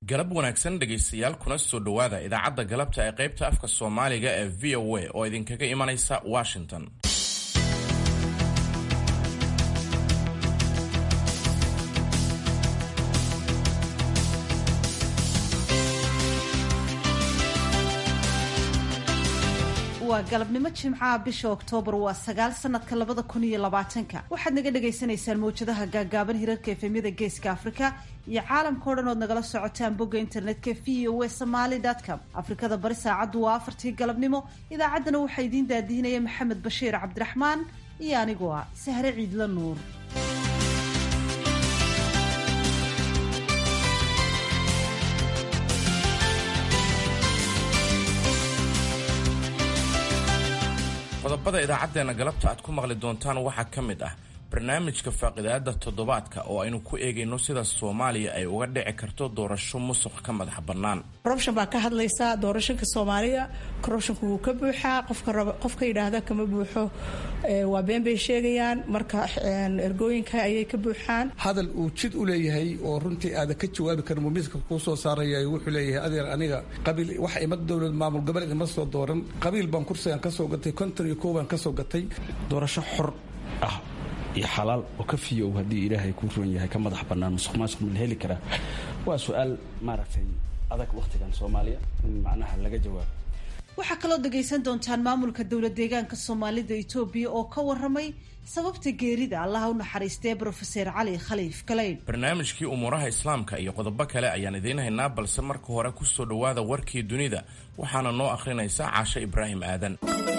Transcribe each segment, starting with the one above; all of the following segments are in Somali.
galab wanaagsan dhegaystayaal kuna soo dhowaada idaacadda galabta ee qaybta afka soomaaliga ee v o a oo idinkaga imanaysa washington waa galabnimo jimcaha bisha oktoobar waa sagaal sanadka labada kun iyo labaatanka waxaad naga dhagaysanaysaan mawjadaha gaagaaban hirarka efemyada geeska afrika iyo caalamka o dhan ood nagala socotaan bogga internetka v o e somaly com afrikada bari saacaddu waa afartii galabnimo idaacaddana waxaa idiin daadihinaya maxamed bashiir cabdiraxmaan iyo anigoo ah sahre ciidla nuur qodobada idaacaddeenna galabta aad ku maqli doontaan waxaa ka mid ah barnaamijka faaqidaada toddobaadka oo aynu ku eegayno sida soomaaliya ay uga dhici karto doorasho musuq ka madax bannaan corruption baa ka hadlaysaa doorashanka soomaaliya corruptionka wuu ka buuxaa qofka raba qofka yidhaahda kama buuxo waa been bay sheegayaan marka ergooyinka ayay ka buuxaan hadal uu jid u leeyahay oo runtii aada ka jawaabi karin mumiska kuu soo saaraya wuxuu leeyahay adeer aniga qabiil wax ima dowlad maamul goboleed ima soo dooran qabiil baan kursigan ka soo gatay konton iyo kow baan ka soo gatay doorasho xor ah iyo xalaal oo ka fiyow haddii ilaahay kuu roon yahay ka madax bannaan musuq maasuq ma la heli karaa waa su-aal maaragtay adag wakhtigan soomaaliya in macnaha laga jawaabo waxaa kaloo dhagaysan doontaan maamulka dowlad deegaanka soomaalida etoobiya oo ka waramay sababta geerida allaha u naxariistee brofeser cali khaliif galeyn barnaamijkii umuuraha islaamka iyo qodobo kale ayaan idiin haynaa balse marka hore ku soo dhowaada warkii dunida waxaana noo akhrinaysa caashe ibraahim aadan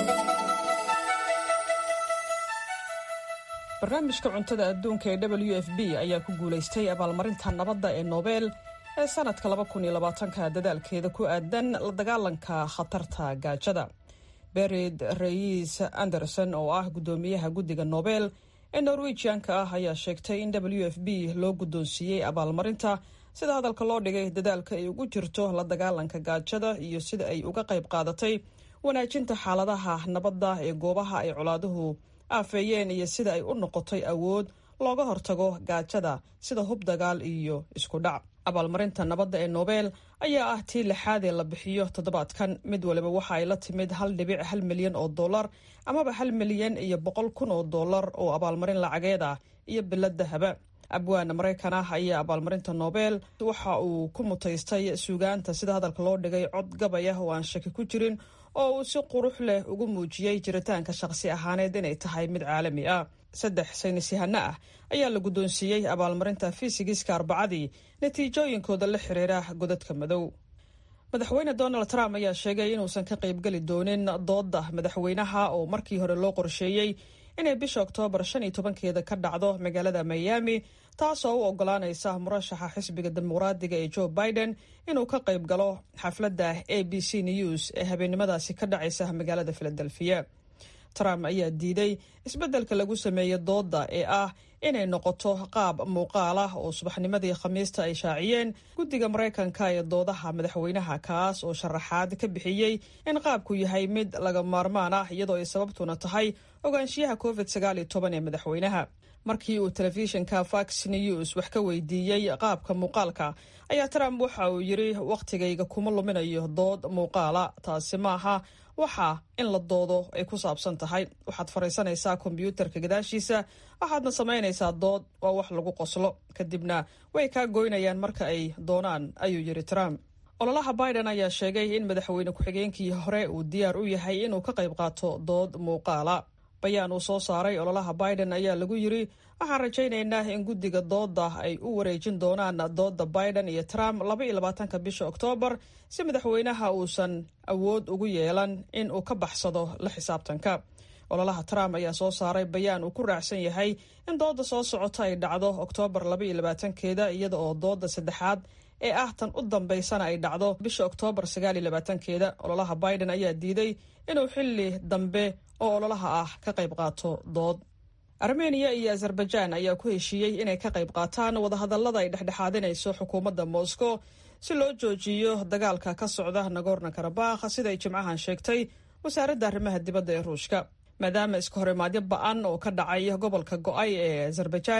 barnaamijka cuntada adduunka ee w f b ayaa ku guulaystay abaalmarinta nabadda ee nobel ee sanadka ka dadaalkeeda ku aadan la dagaalanka khatarta gaajada berid rais anderson oo ah guddoomiyaha guddiga nobel ee norwejianka ah ayaa sheegtay in w f b loo guddoonsiiyey abaalmarinta sida hadalka loo dhigay dadaalka ay ugu jirto la dagaalanka gaajada iyo sida ay uga qayb qaadatay wanaajinta xaaladaha nabadda ee goobaha ay colaaduhu aafeeyeen iyo sida ay u noqotay awood looga hortago gaajada sida hub dagaal iyo isku dhac abaalmarinta nabadda ee nobel ayaa ah tii lixaadee la bixiyo toddobaadkan mid waliba waxa ay la timid hal dhibic hal milyan oo dollar amaba hal milyan iyo boqol kun oo dollar oo abaalmarin lacageed ah iyo bilad dahaba abwaana maraykan ah ayaa abaalmarinta nobel waxa uu ku mutaystay suugaanta sida hadalka loo dhigay cod gabay ah oo aan shaki ku jirin oo uu si qurux leh ugu muujiyey jiritaanka shaqsi ahaaneed inay tahay mid caalami ah saddex saynisyahano ah ayaa la guddoonsiiyey abaalmarinta fisigiska arbacadii natiijooyinkooda la xiriira godadka madow madaxweyne donald trump ayaa sheegay inuusan ka qaybgeli doonin doodda madaxweynaha oo markii hore loo qorsheeyey inay bisha oktoobar shan iyo tobankeeda ka dhacdo magaalada miami taasoo u ogolaanaysa murashaxa xisbiga dimuqraadiga ee joe biden inuu ka qayb galo xafladda a b c news ee habeennimadaasi ka dhacaysa magaalada filadelfiya trump ayaa diiday isbeddelka lagu sameeyey doodda ee ah inay noqoto qaab muuqaal ah oo subaxnimadii khamiista ay shaaciyeen guddiga maraykanka ee doodaha madaxweynaha kaas oo sharaxaad ka bixiyey in qaabku yahay mid laga maarmaan ah iyadoo ay sababtuna tahay ogaanshiyaha covid sagaal iyo toban ee madaxweynaha markii uu telefishinka fox news wax ka weydiiyey qaabka muuqaalka ayaa trump waxa uu yidhi wakhtigayga kuma luminayo dood muuqaala taasi maaha waxa in la doodo ay ku saabsan tahay waxaad fariisanaysaa kombyuutarka gadaashiisa waxaadna samaynaysaa dood waa wax lagu qoslo kadibna way kaa goynayaan marka ay doonaan ayuu yidhi trump ololaha biden ayaa sheegay in madaxweyne ku-xigeenkii hore uu diyaar u yahay inuu ka qayb qaato dood muuqaala bayaan uu soo saaray ololaha biden ayaa lagu yidri waxaan rajaynaynaa in guddiga doodda ay u wareejin doonaan doodda biden iyo trump laba iyo labaatanka bisha oktoobar si madaxweynaha uusan awood ugu yeelan in uu ka baxsado la xisaabtanka ololaha trump ayaa soo saaray bayaan uu ku raacsan yahay in doodda soo socota ay dhacdo oktoobar laba iyo labaatankeeda iyada oo doodda saddexaad ee ah tan u dambaysana ay dhacdo bisha oktoobar sagaal iyo labaatankeeda ololaha biden ayaa diiday inuu xilli dambe oo ololaha ah ka qayb qaato dood armeniya iyo azerbaijan ayaa ku heshiiyey inay ka qayb qaataan wadahadallada ay dhexdhexaadinayso xukuumadda moscow si loo joojiyo dagaalka ka socda nagorno karabakh siday jimcahan sheegtay wasaaradda arrimaha dibadda ee ruushka maadaama iska horimaadyo ba-an oo ka dhacay gobolka go-ay ee azerbaijan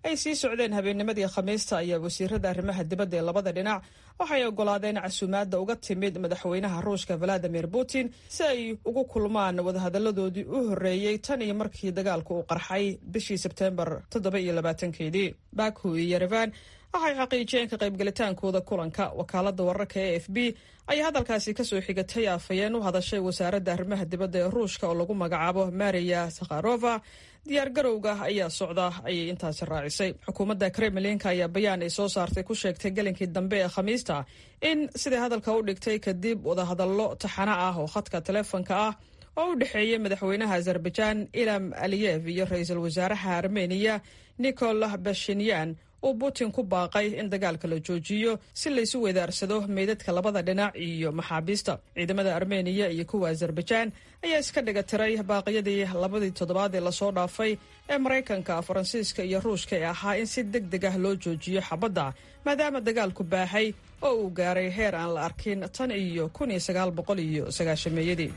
ay sii socdeen habeennimadii khamiista ayaa wasiirada arrimaha dibadda ee labada dhinac waxay ogolaadeen casuumaadda uga timid madaxweynaha ruushka valadimir putin si ay ugu kulmaan wadahadalladoodii u horreeyey tan iyo markii dagaalku uu qarxay bishii sebteembar toddoba iyo labaatankeedii baku iyo yerevan waxay xaqiijiyeen ka qaybgelitaankooda kulanka wakaalada wararka e f b ayaa hadalkaasi kasoo xigatay afhayeen u hadashay wasaaradda arrimaha dibadda ee ruushka oo lagu magacaabo mariya sakharova diyaar garowga ayaa socda ayay intaasi raacisay xukuumadda kremlinka ayaa bayaan ay soo saartay ku sheegtay gelinkii dambe ee khamiista in siday hadalka u dhigtay kadib wadahadallo taxano ah oo khadka taleefonka ah oo u dhexeeyay madaxweynaha azerbaijan ilam aliyev iyo ra-iisul wasaaraha armeniya nikol bashinyan uu putin ku baaqay in dagaalka la joojiyo si laysu weedaarsado meydadka labada dhinac iyo maxaabiista ciidamada armeniya iyo kuwa azerbaijan ayaa iska dhiga tiray baaqyadii labadii toddobaad ee lasoo dhaafay ee maraykanka faransiiska iyo ruushka ee ahaa in si deg deg ah loo joojiyo xabadda maadaama dagaalku baahay oo uu gaaray heer aan la arkin tan iyo kun iyo sagaal boqol iyo sagaashameeyadii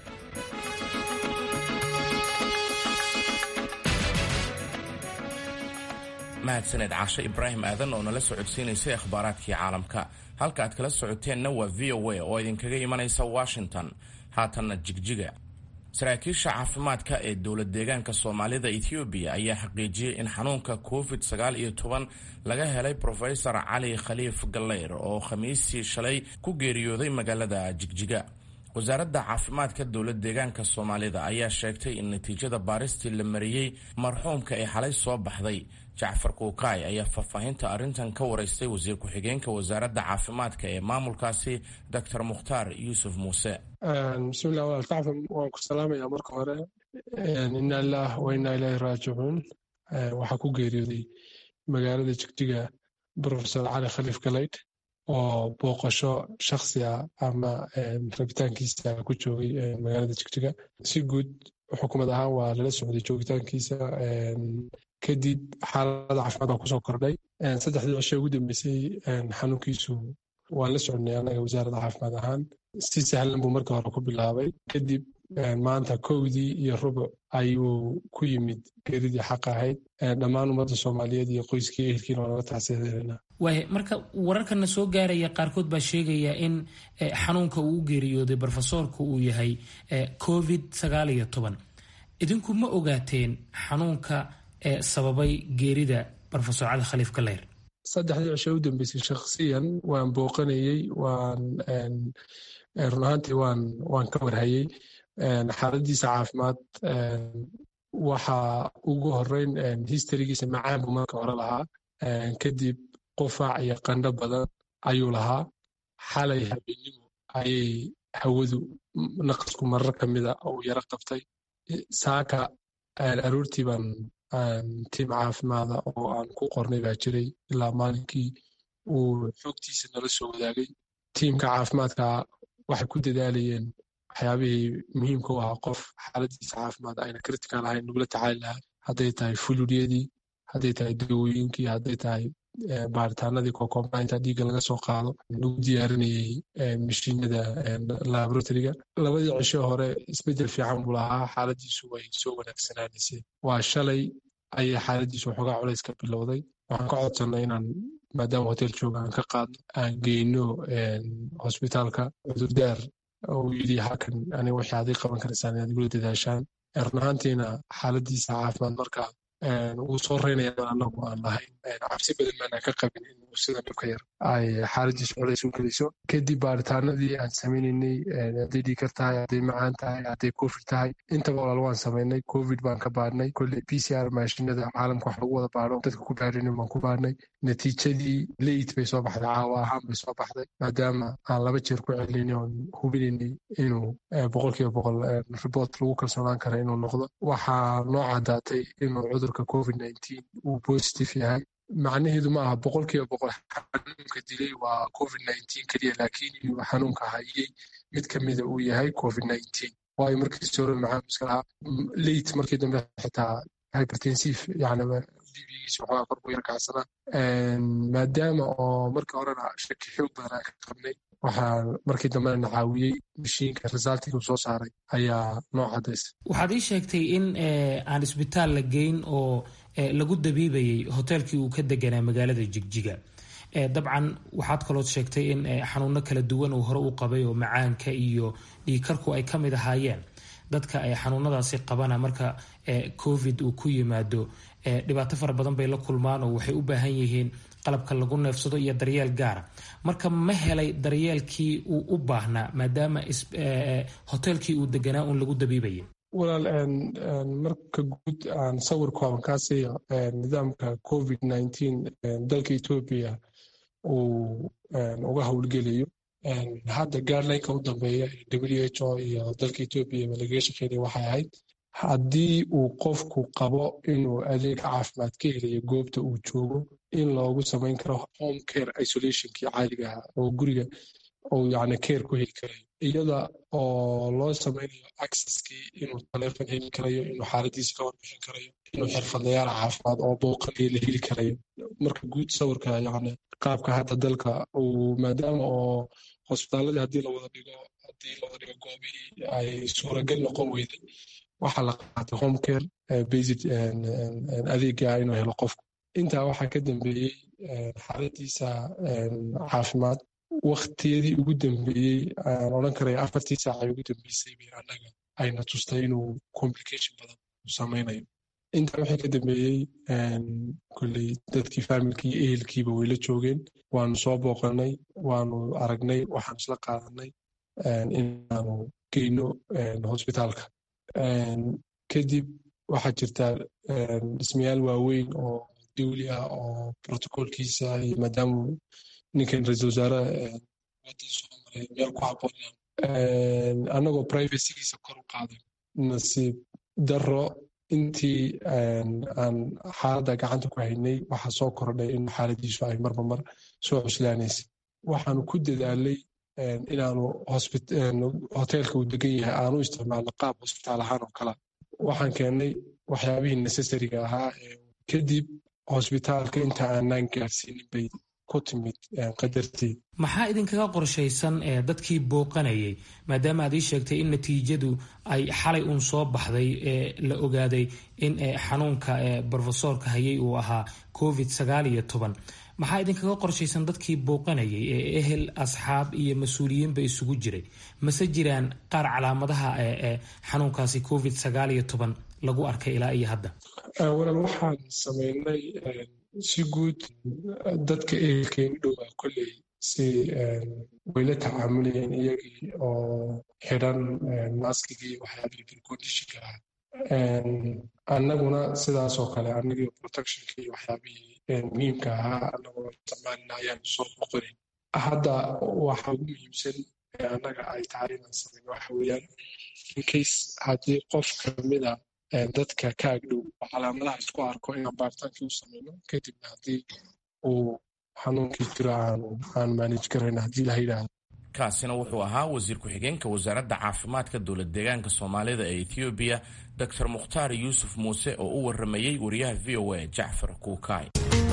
mahadsaned caashe ibraahim aadan oo nala socodsiinaysay akhbaaraadkii caalamka halka aad kala socoteenna waa v o a oo idinkaga imanaysa washington haatanna jigjiga saraakiisha caafimaadka ee dowlad deegaanka soomaalida ethoobiya ayaa xaqiijiyey in xanuunka covid sagaal iyo toban laga helay profesor cali khaliif galeyr oo khamiistii shalay ku geeriyooday magaalada jigjiga wasaaradda caafimaadka dowlad deegaanka soomaalida ayaa sheegtay in natiijada baaristii la mariyey marxuumka ee xalay soo baxday jacfar kuukaay ayaa faahfaahinta arrintan ka wareystay wasiir ku-xigeenka wasaaradda caafimaadka ee maamulkaasi doctor mukhtaar yuusuf muuse bismillah walaal kacfan waan ku salaamayaa marka hore inna ilaah wa inna ilaahi raajicuun waxaa ku geeriyooday magaalada jigjiga profesor cali khaliif galaydh oo booqasho shaksi ah ama rabitaankiisa ku joogay magaalada jigjiga si guud xukuumad ahaan waa lala socday joogitaankiisa kadib xaalada caafimaad baa kusoo kordhay saddexdii cisho ugu dambeysay xanuunkiisu waan la soconnay annaga wasaaradda caafimaad ahaan si sahlan buu marka hore ku bilaabay kadib maanta kowdii iyo rubuc ayuu ku yimid geeridii xaq ahayd dhammaan ummadda soomaaliyeed iyo qoyskii ehelkiina waa naga tacsiyadeena waaya marka wararkana soo gaaraya qaarkood baa sheegaya in xanuunka uu u geeriyooday brofesoorku uu yahay covid sagaal iyo toban idinku ma ogaateen xanuunka ee sababay geerida brofesor cali khaliif galeyr saddexdii cisho u dambeysay shakhsiyan waan booqanayey waan run ahaantii waan waan ka warhayey xaaladiisa caafimaad waxa ugu horeyn historygiisa macaan buu marka hore lahaa kadib qufaac iyo qandho badan ayuu lahaa xalay habeenimo ayay hawadu naqasku marar ka mida uu yaro qabtay saaka aroortii baan tiim caafimaada oo aan ku qornay baa jiray ilaa maalinkii uu xoogtiisa nala soo wadaagay tiimka caafimaadka waxay ku dadaalayeen waxyaabihii muhiimka u ahaa qof xaaladiisa caafimaad ayna critical ahayn nagula tacaali lahaa hadday tahay fuludyadii hadday tahay dawooyinkii hadday tahay baaritaanadii kokombainta dhiigga laga soo qaado lagu diyaarinayey mashiinada laboratoriga labadii cisho hore isbedel fiican buu lahaa xaaladiisu way soo wanaagsanaanaysay waa shalay ayay xaaladiisu waxoogaa culays ka bilowday waxaan ka codsannay inaan maadaama hotel jooga aan ka qaadno aan geyno hosbitaalka cudurdaar uu yidhi halkan aniga waxay adig qaban karaysaan inaad igula dadaashaan run ahaantiina xaaladiisa caafimaad markaa wuu soo reynayaan anagu aan lahayn cabsi badan maanaan ka qabin inuu sida dhibka yar ay xaaladiisu culays u geliso kadib baaritaanadii aan sameynaynay hadday dhiikar tahay hadday macaan tahay hadday covid tahay intaba walaal waan samaynay covid baan ka baadhnay kolley p c r maashinada caalamka wax lagu wada baadho dadka ku baarinin baan ku baadhnay natiijadii leit bay soo baxday caawa ahaan bay soo baxday maadaama aan laba jeer ku celinay oon hubinaynay inuu boqolkiiba boqol report lagu kalsoonaan kara inuu noqdo waxaa noo caddaatay inuu cudurka covid uu positive yahay macnaheedu ma aha boqolkiiba boqol xanuunka dilay waa covid keliya laakiin inuu xanuunka hayey mid ka mida uu yahay covid waayo markiisi hore maxaamuska lahaa leit markii dambe xitaa hypertensive yani bibigiisa waxoogaa kor buu yar kacsanaa maadaama oo markii horena shaki xoog badan aan ka qabnay waxaa markii dambena na caawiyey mashiinka resultiga uu soo saaray ayaa noo cadaysay waxaad ii sheegtay in aan isbitaal la geyn oo lagu dabiibayay hoteelkii uu ka deganaa magaalada jigjiga dabcan waxaad kalood sheegtay in xanuuno kala duwan uu hore u qabay oo macaanka iyo dhiikarku ay ka mid ahaayeen dadka ay xanuunadaasi qabana marka covid uu ku yimaado dhibaato fara badan bay la kulmaan oo waxay u baahan yihiin qalabka lagu neefsado iyo daryeel gaara marka ma helay daryeelkii uu u baahnaa maadaama hoteelkii uu deganaa uun lagu dabiibaya walaal marka guud aan sawir kooban kaa siiyo nidaamka covid nneteen dalka etoobiya uu uga howlgelayo hadda gaarlineka u dambeeya w h o iyo dalka etoobiya lagaga shaqeynaya waxay ahayd haddii uu qofku qabo inuu adeeg caafimaad ka helayo goobta uu joogo in loogu samayn karo home care isolationkii caadiga ah oo guriga uu yani care ku heli karayo iyada oo loo samaynayo accesskii inuu taleefon heli karayo inuu xaaladiisa ka warbixin karayo inuu xirfadlayaal caafimaad oo booqanaya la heli karayo marka guud sawirka yani qaabka hadda dalka uu maadaama oo hosbitaaladii haddii lawada dhigo haddii lawada dhigo goobihii ay suuragal noqon weyday waxaa la qaatay home care basic adeega inuu helo qofku intaa waxaa ka dambeeyey xaaladiisa caafimaad waktiyadii ugu dambeeyey aan odhan karaya afartii saacay ugu dambeysay bay annaga ayna tustay inuu complication badan samaynayo intaa wixii ka dambeeyey kolley dadkii faamilkii iyo ehelkiiba wayla joogeen waanu soo booqanay waanu aragnay waxaanu isla qaadanay inaanu geyno hosbitaalka kadib waxaa jirtaa dhismayaal waaweyn oo dawli ah oo protocolkiisa iyo maadaama ninkan ra-iisul wasaare wadan soo maray meel ku habboon annagoo privacygiisa kor u qaaday nasiib daro intii aan xaaladda gacanta ku haynay waxaa soo kordhay in xaaladiisu ay marba mar soo cuslaanaysay waxaanu ku dadaalay inaanu hoteelka uu degan yahay aanu isticmaalno qaab hosbitaal ahaan oo kala waxaan keennay waxyaabihii necessariga ahaa kadib hosbitaalka inta aanaan gaarsiinin bay ku timid qadartii maxaa idinkaga qorshaysan dadkii booqanayay maadaama aad ii sheegtay in natiijadu ay xalay uun soo baxday ee la ogaaday in xanuunka brofesoorka hayay uu ahaa covid sagaal iyo toban maxaa idinkaga qorshaysan dadkii booqanayay ee ehel asxaab iyo mas-uuliyiinba isugu jiray mase jiraan qaar calaamadaha xanuunkaasi covid sagaal iyo toban lagu arkay ilaa iyo hadda walaal waxaan samaynay si guud dadka ehelkeenu dhowaa kolley si wayla tacaamulayeen iyagii oo xidhan maskigii waxyaabihii preconditionka ah annaguna sidaasoo kale annagii protectionka iyo waxyaabihii muhiimka ahaa annagoo isticmaalina ayaan soo boqonin hadda waxa ugu muhiimsan ee annaga ay tahay inaan samayn waxa weeyaan incase haddii qof kamida dadka ka agdhow oo calaamadaha isku arko inaan baaritaankii u samayno kadibna haddii uu xanuunkii jiro aan maanij karayn haddii la yidhaahdo kaasina wuxuu ahaa wasiir ku-xigeenka wasaaradda caafimaadka dowlad deegaanka soomaalida ee ethoobiya doctor mukhtaar yuusuf muuse oo u waramayey wariyaha v o a jacfar kuukaay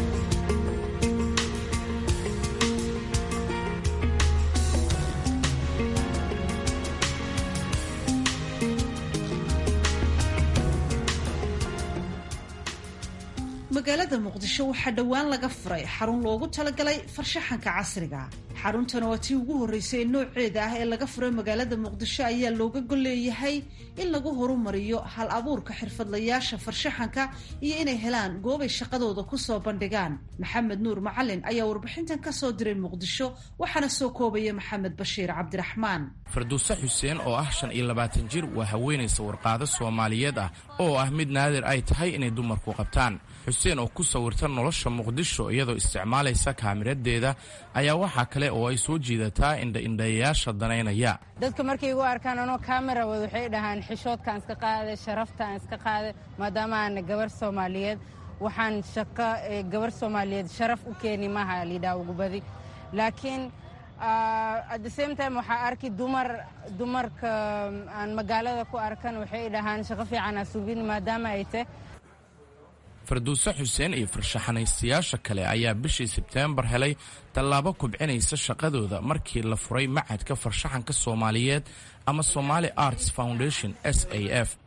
magaalada muqdisho waxaa dhowaan laga furay xarun loogu talagalay farshaxanka casriga xaruntan waa tii ugu horreysay ee nooceeda ah ee laga furay magaalada muqdisho ayaa looga golleeyahay in lagu horumariyo hal abuurka xirfadlayaasha farshaxanka iyo inay helaan goobay shaqadooda kusoo bandhigaan maxamed nuur macalin ayaa warbixintan ka soo diray muqdisho waxaana soo koobaya maxamed bashiir cabdiraxmaan farduuse xuseen oo ah shan iyo labaatan jir waa haweenay sawirqaado soomaaliyeed ah oo ah mid naadir ay tahay inay dumarku qabtaan xuseen oo ku sawirta nolosha muqdisho iyadoo isticmaalaysa kaamiradeeda ayaa waxaa kale oo ay soo jiidataa indhaindhayayaasha danaynaya dadka markay igu arkaan anoo kaamera wad waxay dhahaan xishoodkaan iska qaaday sharaftaan iska qaaday maadaama aana gabar soomaaliyeed waxaan shaqo gabar soomaaliyeed sharaf u keeni maha liidhaa ugu badi laakiin at the same time waxaa arki dumar dumarka aan magaalada ku arkan waxay dhahaan shaqo fiican aa sugin maadaama ay tahy farduuse xuseen iyo farshaxanaystayaasha kale ayaa bishii sebteembar helay tallaabo kubcinaysa shaqadooda markii la furay macadka farshaxanka soomaaliyeed ama somaali arts foundation s a f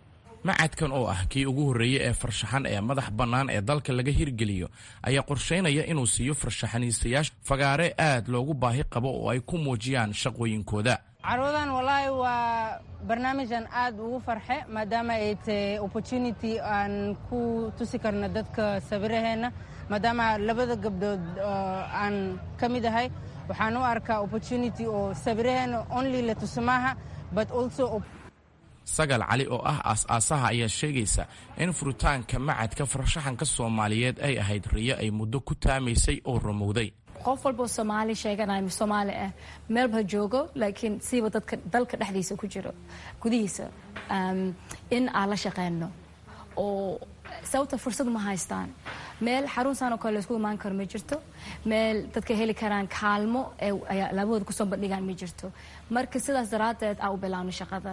macadkan oo ah kii ugu horreeyey ee farshaxan ee madax bannaan ee dalka laga hirgeliyo ayaa qorshaynaya inuu siiyo farshaxaniistayaasha fagaare aad loogu baahi qabo oo ay ku muujiyaan shaqooyinkooda carwadan wallaahi waa barnaamijaan aad ugu farxe maadaama ay tahay opportunity aan ku tusi karno dadka sawiraheenna maadaama labada gabdhood aan ka mid ahay waxaan u arkaa opportunity oo sawiraheenna only la tuso maaha but also sagal cali oo ah aas-aasaha ayaa sheegaysa in furitaanka macadka farshaxanka soomaaliyeed ay ahayd riyo ay muddo ku taamaysay oo rumowday qof walboo soomaali sheeganaya soomaali ah meelba joogo laakiin siiba dadka dalka dhexdiisa ku jiro gudihiisa in aan la shaqeyno oo sababta fursad ma haystaan meel xarunsan oo kale laysku imaan karo ma jirto meel dadka heli karaan kaalmo ee labahooda kusoo bandhigaan ma jirto marka sidaas daraaddeed aan u bilaabno shaqada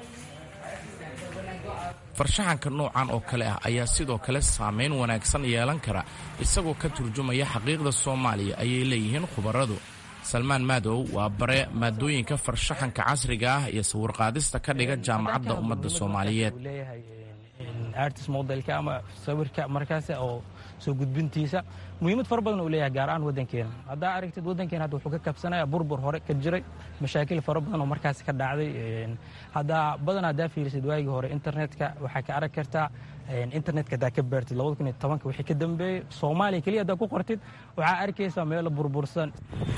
farshaxanka noocan oo kale ah ayaa sidoo kale saamayn wanaagsan yeelan kara isagoo ka turjumaya xaqiiqda soomaaliya ayay leeyihiin khubaradu salmaan maadow waa bare maadooyinka farshaxanka casriga ah iyo sawirqaadista ka dhiga jaamacadda ummadda soomaaliyeed artist modelka ama sawirka markaas oo soo gudbintiisa muhiimad fara badan uu leeyahay gaar ahaan waddankeena haddaa aragtid waddankeena hadda wuxuu ka kabsanaya burbur hore ka jiray mashaakil fara badan oo markaas ka dhacday haddaa badan haddaa fiirisid waagii hore internetka waxaa ka arag kartaa internetka haddaa ka baartid labada kun iyo tobanka wixii ka dambeeyey soomaaliya keliya haddaa ku qortid waxaa arkaysaa meelo burbursan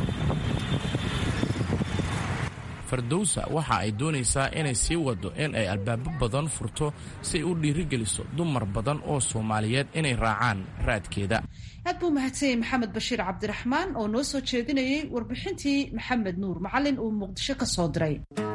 fardowsa waxa ay doonaysaa inay sii waddo in ay albaabo badan furto si ay u dhiirigeliso dumar badan oo soomaaliyeed inay raacaan raadkeeda aad buu mahadsanyay maxamed bashiir cabdiraxmaan oo noo soo jeedinayay warbixintii maxamed nuur macalin uu muqdisho ka soo diray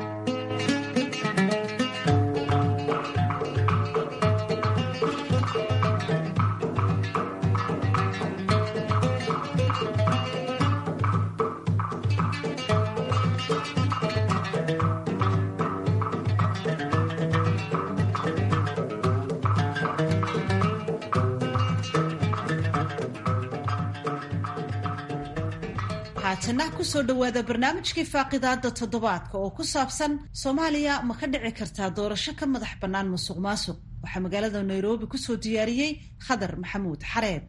haatana kusoo dhowaada barnaamijkii faaqidaada toddobaadka oo ku saabsan soomaaliya ma ka dhici kartaa doorasho ka madax bannaan musuq maasuq waxaa magaalada nairobi kusoo diyaariyey khadar maxamuud xareed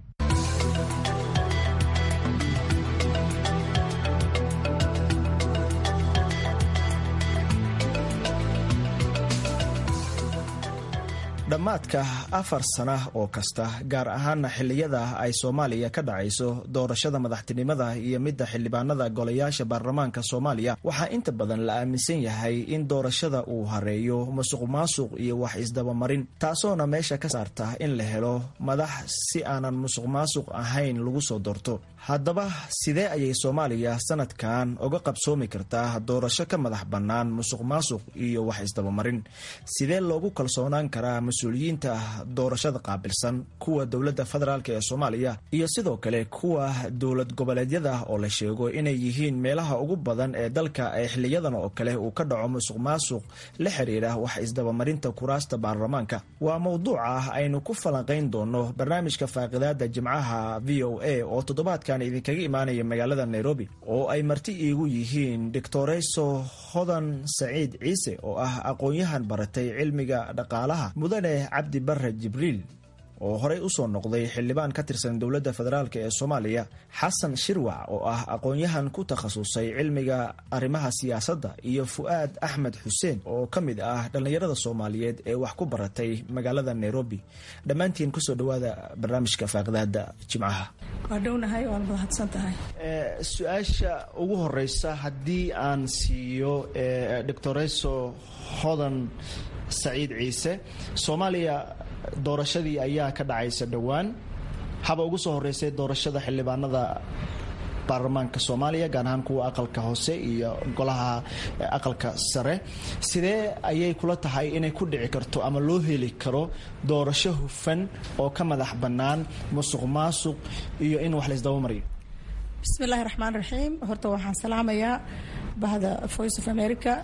dhammaadka afar sana oo kasta gaar ahaana xilliyada ay soomaaliya ka dhacayso doorashada madaxtinimada iyo midda xildhibaanada golayaasha baarlamaanka soomaaliya waxaa inta badan la aaminsan yahay in doorashada uu hareeyo musuq maasuq iyo wax isdabamarin taasoona meesha ka saarta in la helo madax si aanan musuq maasuq ahayn lagu soo doorto haddaba sidee ayay soomaaliya sanadkan uga qabsoomi kartaa doorasho ka madax bannaan musuq maasuq iyo wax isdabamarin sidee loogu kalsoonaan karaa mas-uuliyiinta doorashada qaabilsan kuwa dowladda federaalk ee soomaaliya iyo sidoo kale kuwa dowlad goboleedyada oo la sheego inay yihiin meelaha ugu badan ee dalka ee xiliyadan oo kale uu ka dhaco musuq maasuq la xiriira wax isdabamarinta kuraasta baarlamaanka waa mowduuca aynu ku falanqayn doono barnaamijka faaqidaada jimcaha v o a oo toddobaadkan idinkaga imaanaya magaalada nairobi oo ay marti iigu yihiin doctoreyso hodan saciid ciise oo ah aqoon-yahan baratay cilmiga dhaqaalaha mudane cabdi bare jibriil oo horey usoo noqday xildhibaan ka tirsan dowladda federaalk ee soomaaliya xasan shirwac oo ah aqoon-yahan ku takhasusay cilmiga arrimaha siyaasadda iyo fu'aad axmed xuseen oo ka mid ah dhallinyarada soomaaliyeed ee wax ku baratay magaalada nairobi dhammaantiin kusoo dhawaada barnaamijka faaqidaada jimcaha waa dhownahay waad mahadsan tahay su-aasha ugu horeysa haddii aan siiyo doctoreso hodan saciid ciise soomaaliya doorashadii ayaa ka dhacaysa dhowaan haba ugu soo horeysay doorashada xildhibaanada baarlamaanka soomaaliya gaar ahaan kuwa aqalka hoose iyo golaha aqalka sare sidee ayay kula tahay inay ku dhici karto ama loo heli karo doorasho hufan oo ka madax bannaan musuq maasuq iyo in wax laysdaba mariyo bismi illaahi raxmaan raxiim horta waxaan salaamayaa bahda voice of america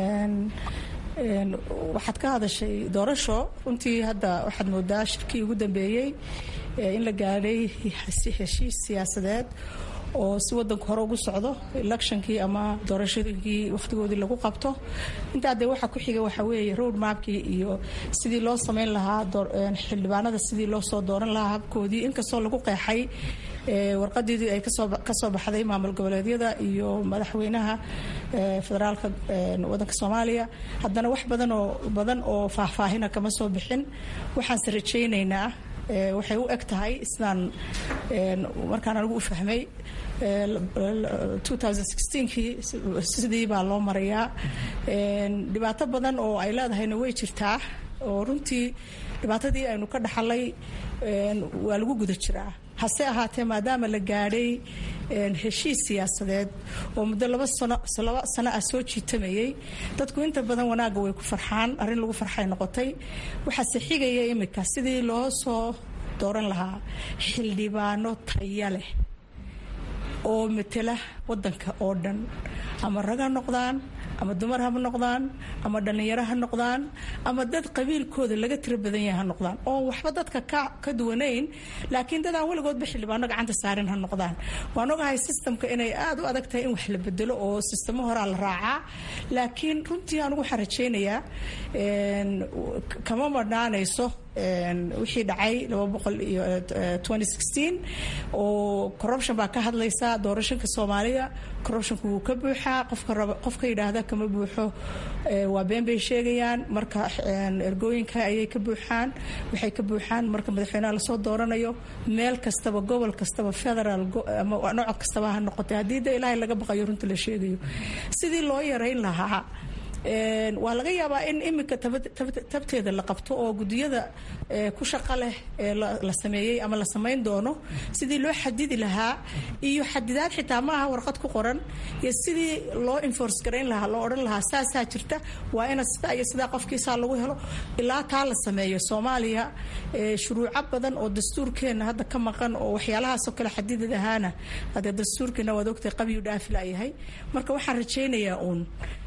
waxaad ka hadashay doorasho runtii hadda waxaad moodaa shirkii ugu dambeeyey in la gaadhay heshiis siyaasadeed oo si wadanku hore ugu socdo electionkii ama doorashooyinkii wakhtigoodii lagu qabto intaa dee waxaa ku xiga waxaa weeye road mapkii iyo sidii loo samayn lahaa xildhibaanada sidii loo soo dooran lahaa habkoodii inkastoo lagu qeexay warqadeedii ay kasoo baxday maamul goboleedyada iyo madaxweynaha federaalka wadanka soomaaliya haddana wax badanoo badan oo faahfaahina kama soo bixin waxaanse rajaynaynaa waxay u eg tahay islaan markaan anigu u fahmay kii sidii baa loo marayaa dhibaato badan oo ay leedahayna way jirtaa oo runtii dhibaatadii aynu ka dhaxalay waa lagu guda jiraa hase ahaatee maadaama la gaadhay heshiis siyaasadeed oo muddo laba laba sano ah soo jiitamayay dadku inta badan wanaagga way ku farxaan arrin lagu farxay noqotay waxaase xigaya imika sidii loo soo dooran lahaa xildhibaano taya leh oo matela wadanka oo dhan ama rag ha noqdaan ama dumar ha noqdaan ama dhallinyaro ha noqdaan ama dad qabiilkooda laga tiro badan yahay ha noqdaan oo waxba dadka ka duwanayn laakiin dad aan weligoodba xildhibaano gacanta saarin ha noqdaan waan ogahay sistamka inay aada u adag tahay in wax la bedelo oo sistamo horaa la raacaa laakiin runtii anigu waxaan rajaynayaa kama madhaanayso wixii dhacay oo corruption baa ka hadlaysa doorashanka soomaaliya corruptionka wuu ka buuxaa qofka yidhaahda kama buuxo waa been bay sheegayaan marka ergooyinka ayay ka buuxaan waxay ka buuxaan marka madaxweynaha lasoo dooranayo meel kastaba gobol kastaba federal nooc kastaba ha noqotay haddii de ilaahay laga baqayo runta la sheegayo sidii loo yarayn lahaa waa laga yaabaa in imika tabteeda la qabto oo gudiyada ku shaqo leh la sameeyey ama la samayn doono sidii loo xadidi lahaa iyo xadidaad xitaa maaha warqad ku qoran iyo sidii loo enforce garayn lahaa loo odhan lahaa saasaa jirta waa ina sidaa iyo sidaa qofkiisaa lagu helo ilaa taa la sameeyo soomaaliya shuruuco badan oo dastuurkeena hadda ka maqan oo waxyaalahaasoo kale xadidid ahaana hadee dastuurkeena waad ogtay qabyu dhaafila yahay marka waxaan rajaynayaa uun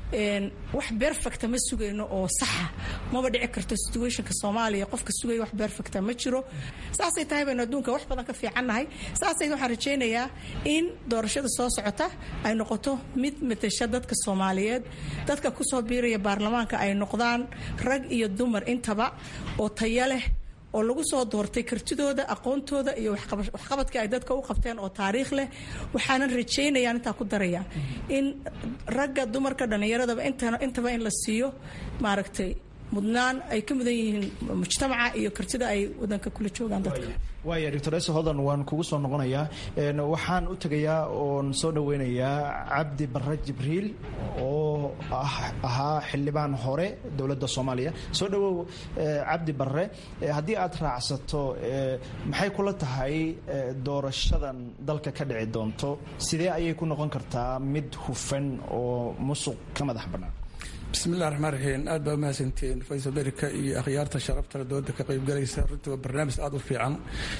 wax berfecta ma sugayno oo saxa maba dhici karto situationka soomaaliya qofka sugaya wax berfecta ma jiro saasay tahay baynu adduunka wax badan ka fiicannahay saasay waxaan rajaynayaa in doorashada soo socota ay noqoto mid matasha dadka soomaaliyeed dadka kusoo biiraya baarlamaanka ay noqdaan rag iyo dumar intaba oo taya leh oo lagu soo doortay kartidooda aqoontooda iyo waxqabadkii ay dadka u qabteen oo taariikh leh waxaanan rajaynayaan intaa ku daraya in ragga dumarka dhallinyaradaba intaba in la siiyo maaragtay mudnaan ay ka mudan yihiin mujtamaca iyo kartida ay wadanka kula joogaan dadka waaya doctor ese hodan waan kugu soo noqonayaa waxaan u tegayaa oon soo dhaweynayaa cabdi barre jibriil oo ahaa xildhibaan hore dowladda soomaaliya soo dhawow cabdi barre haddii aad raacsato maxay kula tahay doorashadan dalka ka dhici doonto sidee ayay ku noqon kartaa mid hufan oo musuq ka madax bannaan bismillahi raxmaan raxiim aad baa umahadsantiin voice america iyo akhyaarta sharafta dooda ka qaybgalaysa runtii waa barnaamij aada u fiican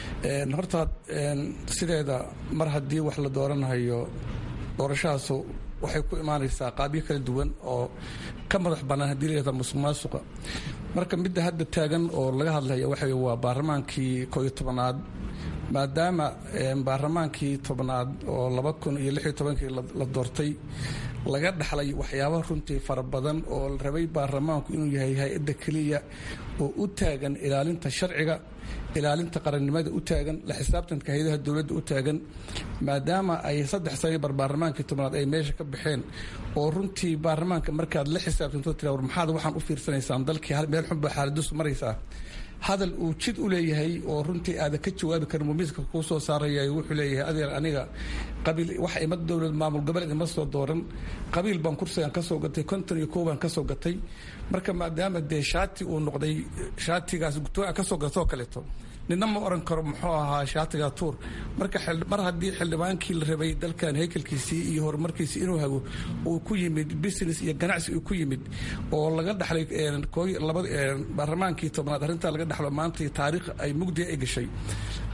horta sideeda mar haddii wax la dooranayo doorashahaasu waxay ku imaanaysaa qaabyo kala duwan oo ka madax bannaan haddii layihahda musuq maasuqa marka midda hadda taagan oo laga hadlaya waxa waa baarlamaankii koo iyo tobanaad maadaama baarlamaankii tobnaad oo laba kun iyo lix iyo tobankii la doortay laga dhaxlay waxyaaba runtii fara badan oo la rabay baarlamaanku inuu yahay hay-adda keliya oo u taagan ilaalinta sharciga ilaalinta qarannimada u taagan la xisaabtanka hay-adaha dowladda u taagan maadaama ay saddex sani bar baarlamaankii tobnaad ay meesha ka baxeen oo runtii baarlamaanka markaad la xisaabtanto tira war maxaad waxaan u fiirsanaysaan dalkii meel xunba xaaladisu maraysaa hadal uu jid u leeyahay oo runtii aada ka jawaabi karin mumiiska kuu soo saaraya wuxuu leeyahay adeer aniga qabiil wax ima dowlad maamul goboleed ima soo dooran qabiil baan kursigan ka soo gatay konton iyo kow baan ka soo gatay marka maadaama dee shaati uu noqday shaatigaas gutooa ka soo gatoo kaleeto nina ma oran karo muxuu ahaa shaatiga tuur marka mar haddii xildhibaankii la rabay dalkan haykalkiisii iyo horumarkiisii inuu hago uu ku yimid business iyo ganacsi uu ku yimid oo laga dhaxlay baarlamaankii tobnaad arrintaa laga dhaxlo maanta taariikh ay mugdiga ay gashay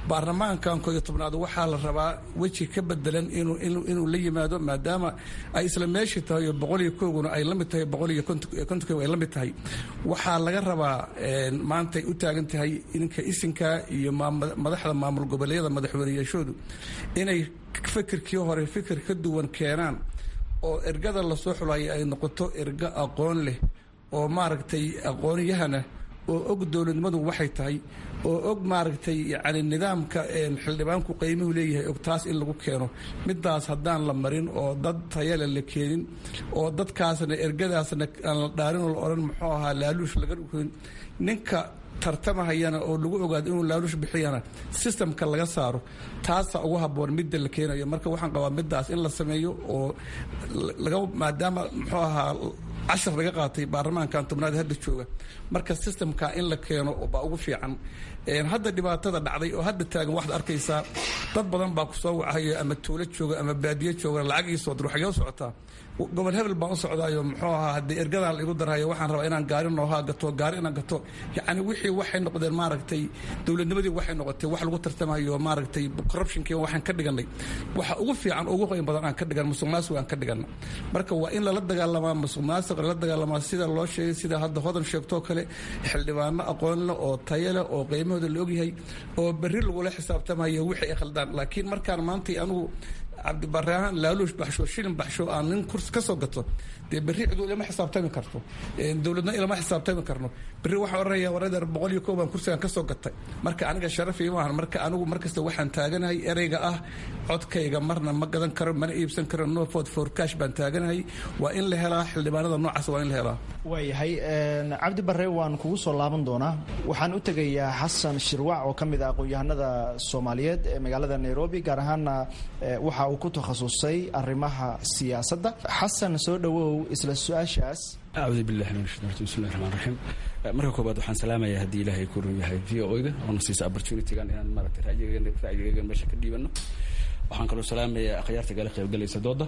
baarlamaankan kooiyo tobnaad waxaa la rabaa weji ka bedelan inuu la yimaado maadaama ay isla meeshii tahay oo boqol iyo kooguna ay la mid tahay boqol iyo kontonkoog ay la mid tahay waxaa laga rabaa maantay u taagan tahay ninka isinka iyo madaxda maamul goboleedyada madaxweyneyaashoodu inay fikirkii hore fikir ka duwan keenaan oo ergada lasoo xulaya ay noqoto ergo aqoon leh oo maaragtay aqoonyahana oo og dowladnimadu waxay tahay oo og maaragtay yani nidaamka xildhibaanku qiimuhu leeyahay og taas in lagu keeno midaas haddaan la marin oo dad tayale la keenin oo dadkaasna ergadaasna aan la dhaarin oo la odhan muxuu ahaa laaluush laga dhukoyn ninka tartamahayana oo lagu ogaado inuu laaluush bixiyana sistamka laga saaro taasa ugu haboon midda la keenayo marka waxaan qabaa midaas in la sameeyo oo laga maadaama muxuu ahaa cashar laga qaatay baarlamaankan tobnaad hadda jooga marka sistamka in la keeno baa ugu fiican hadda dhibaatada dhacday oo hadda taagan waxaad arkaysaa dad badan baa ku soo wacayo ama tuulo jooga ama baadiye jooga lacag ii soo dir waxay u socotaa gobol hebel baan u socdaayo muxuu ahaa haddii ergadaan laigu darhayo waxaan rabaa inaan gaari noohaa gato gaari inaan gato yacni wixii waxay noqdeen maaragtay dowladnimadii waxay noqotay wax lagu tartamayo maaragtay corruptionkii waxaan ka dhiganay waxa ugu fiican ugu qoyn badan aan ka dhigan musuq maasuq aan ka dhigana marka waa in lala dagaalamaa musuq maasuq lala dagaalamaa sida loo sheegay sida hadda hodan sheegtoo kale xildhibaano aqoon leh oo tayo leh oo qiimahooda la ogyahay oo berri lagula xisaabtamayo wixii ay khaldaan laakiin markaan maantay anigu cabdibarahaan laaluush baxsho shilin baxsho aan nin kursi ka soo gato dee berri ciduu ilama xisaabtami karto dowladna ilama xisaabtami karno berri waxaan odhanaya waradeer boqol iyo kow baan kursigan ka soo gatay marka aniga sharafii maahan marka anigu markasta waxaan taaganahay ereyga ah codkayga marna ma gadan karo mana iibsan karo no ford for cash baan taaganahay waa in la helaa xildhibaanada noocaas waa in la helaa waayahay cabdi barre waan kugu soo laaban doonaa waxaan u tegayaa xasan shirwac oo ka mid ah aqoon-yahanada soomaaliyeed ee magaalada nairobi gaar ahaana waxa uu ku takhasusay arrimaha siyaasadda xasan soo dhowow isla su-aashaas acuudu billahi min shaitan rajim bismillahi raxmaan raxiim marka koobaad waxaan salaamayaa haddii ilaahay ku run yahay v o ga oona siisa opportunitygan inaan maaragtay ra'yigayga meesha ka dhiibano waxaan kaloo salaamayaa akhyaarta gala qaybgalaysa dooda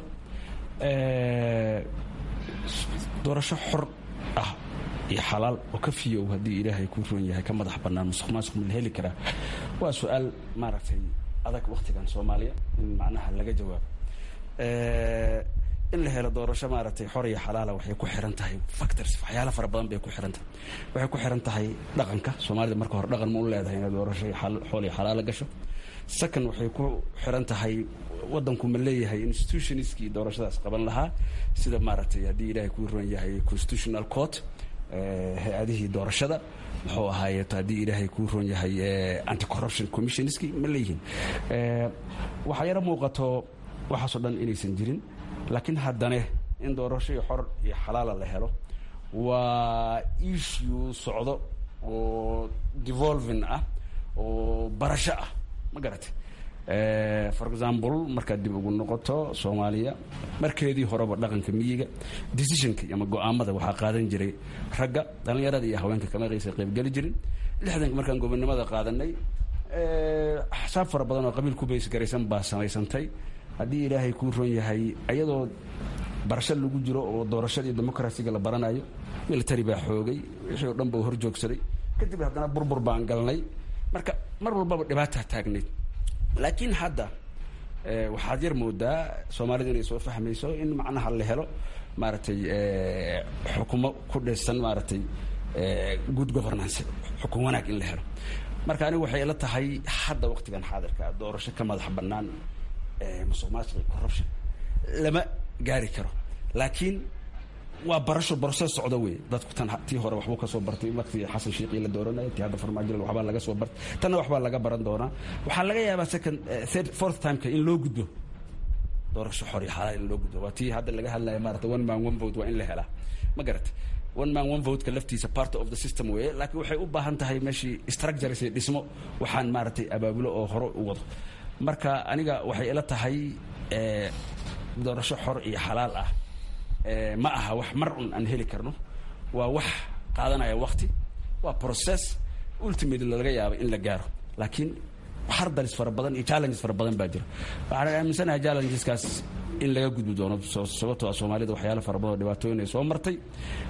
doorasho xor ah iyo xalaal oo ka fiyow haddii ilaahay ku run yahay ka madax bannaan musuq maasuq ma la heli karaa waa su-aal maaragtay adag wakhtigan soomaaliya in macnaha laga jawaabo in la helo doorasho maaragtay xor iyo xalaala waxay ku xiran tahay factors waxyaala fara badan bay ku xiran tahay waxay ku xiran tahay dhaqanka soomaalida marka hore dhaqan ma u leedahay inay doorasho xool iyo xalaala gasho second waxay ku xiran tahay waddanku ma leeyahay institutionskii doorashadaas qaban lahaa sida maaragtay haddii ilaahay kuu ron yahay constitutional court hay-adihii doorashada muxuu ahaaye haddii ilaahay kuu ron yahay anti corruption commissionskii ma leeyihiin waxaa yaro muuqato waxaasoo dhan inaysan jirin laakiin haddane in doorasho iyo xor iyo xalaala la helo waa issue socdo oo devolving ah oo barasho ah ma garatay for example markaad dib ugu noqoto soomaaliya markeedii horeba dhaqanka miyiga decisionka ama go-aamada waxaa qaadan jiray ragga dhallinyarada iyo haweenka kama qaysa qaybgeli jirin lixdanka markaan gobonimada qaadanay axsaab fara badan oo qabiil ku baysgaraysan baa samaysantay haddii ilaahay kuu ron yahay ayadoo barasho lagu jiro oo doorashada iyo democarasiga la baranayo military baa xoogay wixii oo dhan ba hor joogsaday kadib haddana burbur baan galnay marka mar walbaba dhibaataa taagnayd laakiin hadda waxaad yar moodaa soomaalida inay soo fahmayso in macnaha la helo maaragtay xukumo ku dhisan maaragtay good governance xukun wanaag in la helo marka anigu waxay ila tahay hadda waqtigan xaadirka doorasho ka madax bannaan musuq maasuq iyo corruption lama gaari karo laakiin waa barasho broses socdo wey dadku tan tii hore waxbuu ka soo bartay waqtigii xasan shiiqii la dooranaya tii hadda farmaajo waxbaa laga soo bartay tanna waxbaa laga baran doonaa waxaa laga yaabaa second third fourth timeka in loo gudbo doorasho xor iyo xalaal in loo gudbo waa tii hadda laga hadlaya maarata one man one vote waa in la helaa ma garata one man one vote-ka laftiisa part of the system weeye laakiin waxay u baahan tahay meeshii structures iyo dhismo waxaan maaragtay abaabulo oo hore u wado marka aniga waxay ila tahay doorasho xor iyo xalaal ah ma aha wax mar un aan heli karno waa wax qaadanaya wakti waa process ultimately laga yaaba in la gaaro laakiin hardalis fara badan iyo challenges fara badan baa jira waxaan aaminsanahay challengeskaas in laga gudbi doono sababtoo ah soomaalida waxyaala fara badan oo dhibaatooyin ay soo martay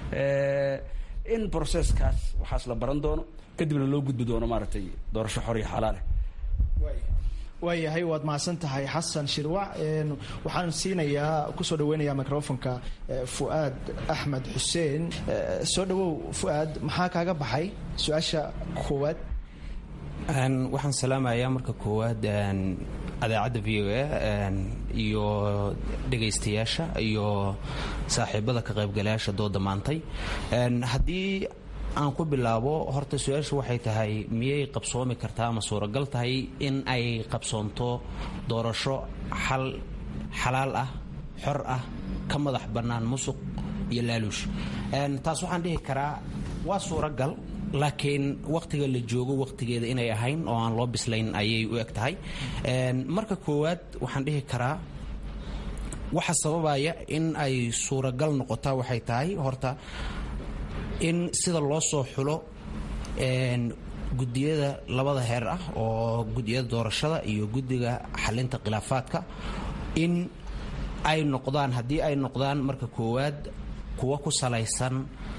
in processkaas waxaas la baran doono kadibna loo gudbi doono maaragtay doorasho xor iyo xalaaleh waayahay waad mahadsan tahay xasan shirwac waxaan siinayaa kusoo dhaweynayaa microfonka fu'aad axmed xuseen soo dhawow fu'aad maxaa kaaga baxay su-aasha koowaad waxaan salaamayaa marka koowaad adaacadda v o a iyo dhegaystayaasha iyo saaxiibada ka qaybgalayaasha dooda maantay haddii aan ku bilaabo horta su-aashu waxay tahay miyay qabsoomi kartaa ama suuragal tahay in ay qabsoonto doorasho xal xalaal ah xor ah ka madax bannaan musuq iyo laaluush taas waxaan dhihi karaa waa suuragal laakiin wakhtiga la joogo wakhtigeeda inay ahayn oo aan loo bislayn ayay u eg tahay marka koowaad waxaan dhihi karaa waxa sababaya in ay suuragal noqotaa waxay tahay horta in sida loo soo xulo gudiyada labada heer ah oo gudiyada doorashada iyo guddiga xalinta khilaafaadka in ay noqdaan haddii ay noqdaan marka koowaad kuwa ku salaysan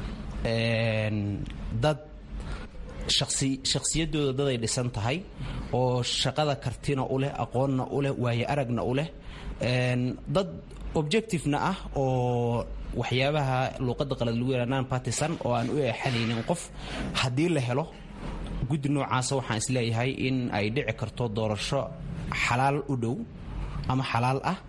dad shakhsiyadooda dad ay dhisan tahay oo shaqada kartina u leh aqoonna u leh waayo aragna u leh dad objectivena ah oo waxyaabaha luuqadda qalad lagu yara non partisan oo aan u eexanaynin qof haddii la helo guddi noocaasa waxaan isleeyahay in ay dhici karto doorasho xalaal u dhow ama xalaal ah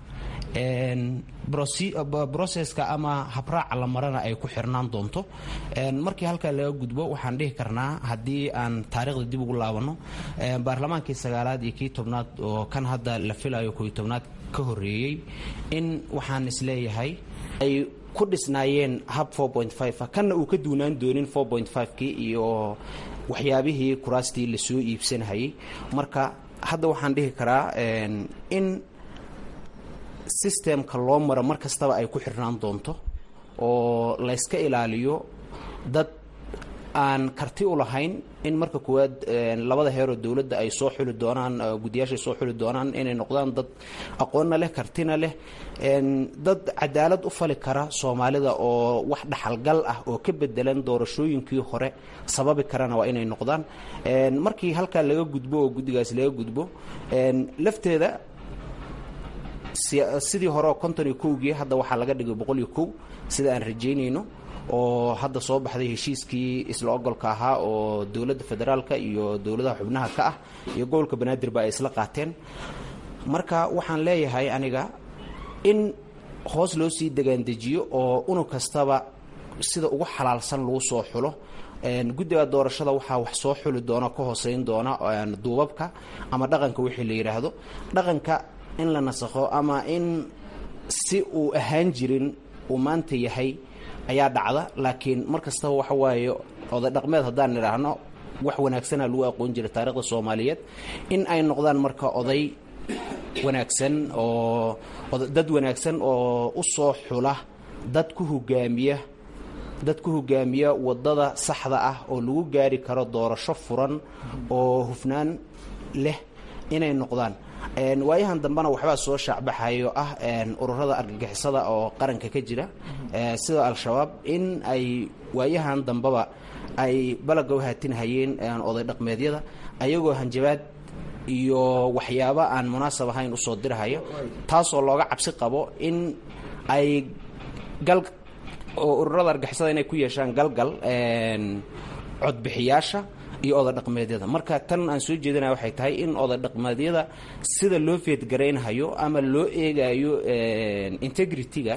broseska ama habraaca la marana ay ku xirnaan doonto markii halkaa laga gudbo waxaan dhihi karnaa haddii aan taarikhda dib ugu laabanno baarlamaankii sagaalaad iyo kii tobnaad oo kan hadda la filayo kooiyo tobnaad ka horreeyey in waxaan isleeyahay ay ku dhisnaayeen hab kanna uu ka duunaan doonin kii iyo waxyaabihii kuraastii lasoo iibsanhayay marka hadda waxaan dhihi karaa in sistemka loo maro mar kastaba ay ku xirnaan doonto oo layska ilaaliyo dad aan karti u lahayn in marka koowaad labada heeroo dowladda ay soo xuli doonaan guddiyaasha ay soo xuli doonaan inay noqdaan dad aqoonna leh kartina leh dad cadaalad u fali kara soomaalida oo wax dhaxalgal ah oo ka bedelan doorashooyinkii hore sababi karana waa inay noqdaan markii halkaa laga gudbo oo guddigaas laga gudbo lafteeda sidii hore oo konton iyo kowgii hadda waxaa laga dhigay boqol iyo kow sida aan rajaynayno oo hadda soo baxday heshiiskii isla ogolka ahaa oo dowladda federaalka iyo dowladaha xubnaha ka ah iyo gobolka banaadirba ay isla qaateen marka waxaan leeyahay aniga in hoos loo sii degaandejiyo oo unug kastaba sida ugu xalaalsan lagu soo xulo guddiga doorashada waxaa wax soo xuli doona ka hooseyn doona duubabka ama dhaqanka wixii la yidhaahdo dhaqanka in la nasakho ama in si uu ahaan jirin uu maanta yahay ayaa dhacda laakiin mar kastaba waxa waaye oday dhaqmeed haddaan nidhaahno wax wanaagsana lagu aqoon jiray taarikhda soomaaliyeed in ay noqdaan marka oday wanaagsan oo dad wanaagsan oo u soo xula dad ku hogaamiya dad ku hogaamiya waddada saxda ah oo lagu gaari karo doorasho furan oo hufnaan leh inay noqdaan waayahan dambena waxbaa soo shaacbaxayo ah ururada argagixisada oo qaranka ka jira sida al-shabaab in ay waayahan dambeba ay balaga u haatinhayeen oday dhaqmeedyada ayagoo hanjabaad iyo waxyaabo aan munaasab ahayn usoo dirhaya taasoo looga cabsi qabo in ay gal oo ururada argagixisada inay ku yeeshaan galgal codbixiyaasha iyo oday dhaqmeedyada marka tan aan soo jeedinaya waxay tahay in oday dhaqmeedyada sida loo feedgaraynhayo ama loo eegayo integrity-ga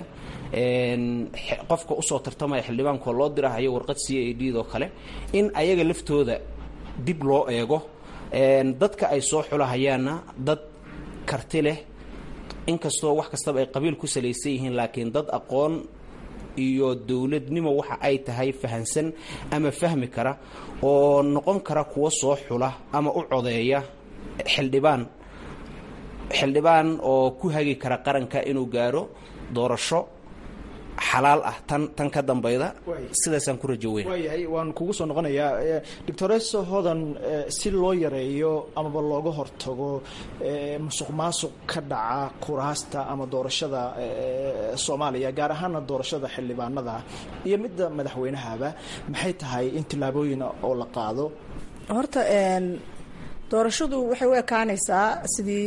qofka usoo tartamaya xildhibaankoo loo dirahayo warqad c a d doo kale in ayaga laftooda dib loo eego dadka ay soo xulahayaanna dad karti leh inkastoo wax kastaba ay qabiil ku salaysan yihiin laakiin dad aqoon iyo dowladnimo waxa ay tahay fahansan ama fahmi kara oo noqon kara kuwa soo xula ama u codeeya xildhibaan xildhibaan oo ku hagi kara qaranka inuu gaaro doorasho xalaal ah tan tan ka dambayda sidaasaan ku rajo weyn waayahay waan kugu soo noqonayaa doctoreso hodan si loo yareeyo amaba looga hortago musuq maasuq ka dhaca kuraasta ama doorashada soomaaliya gaar ahaana doorashada xildhibaanada iyo midda madaxweynahaba maxay tahay in tillaabooyin oo la qaado horta doorashadu waxay u ekaanaysaa sidii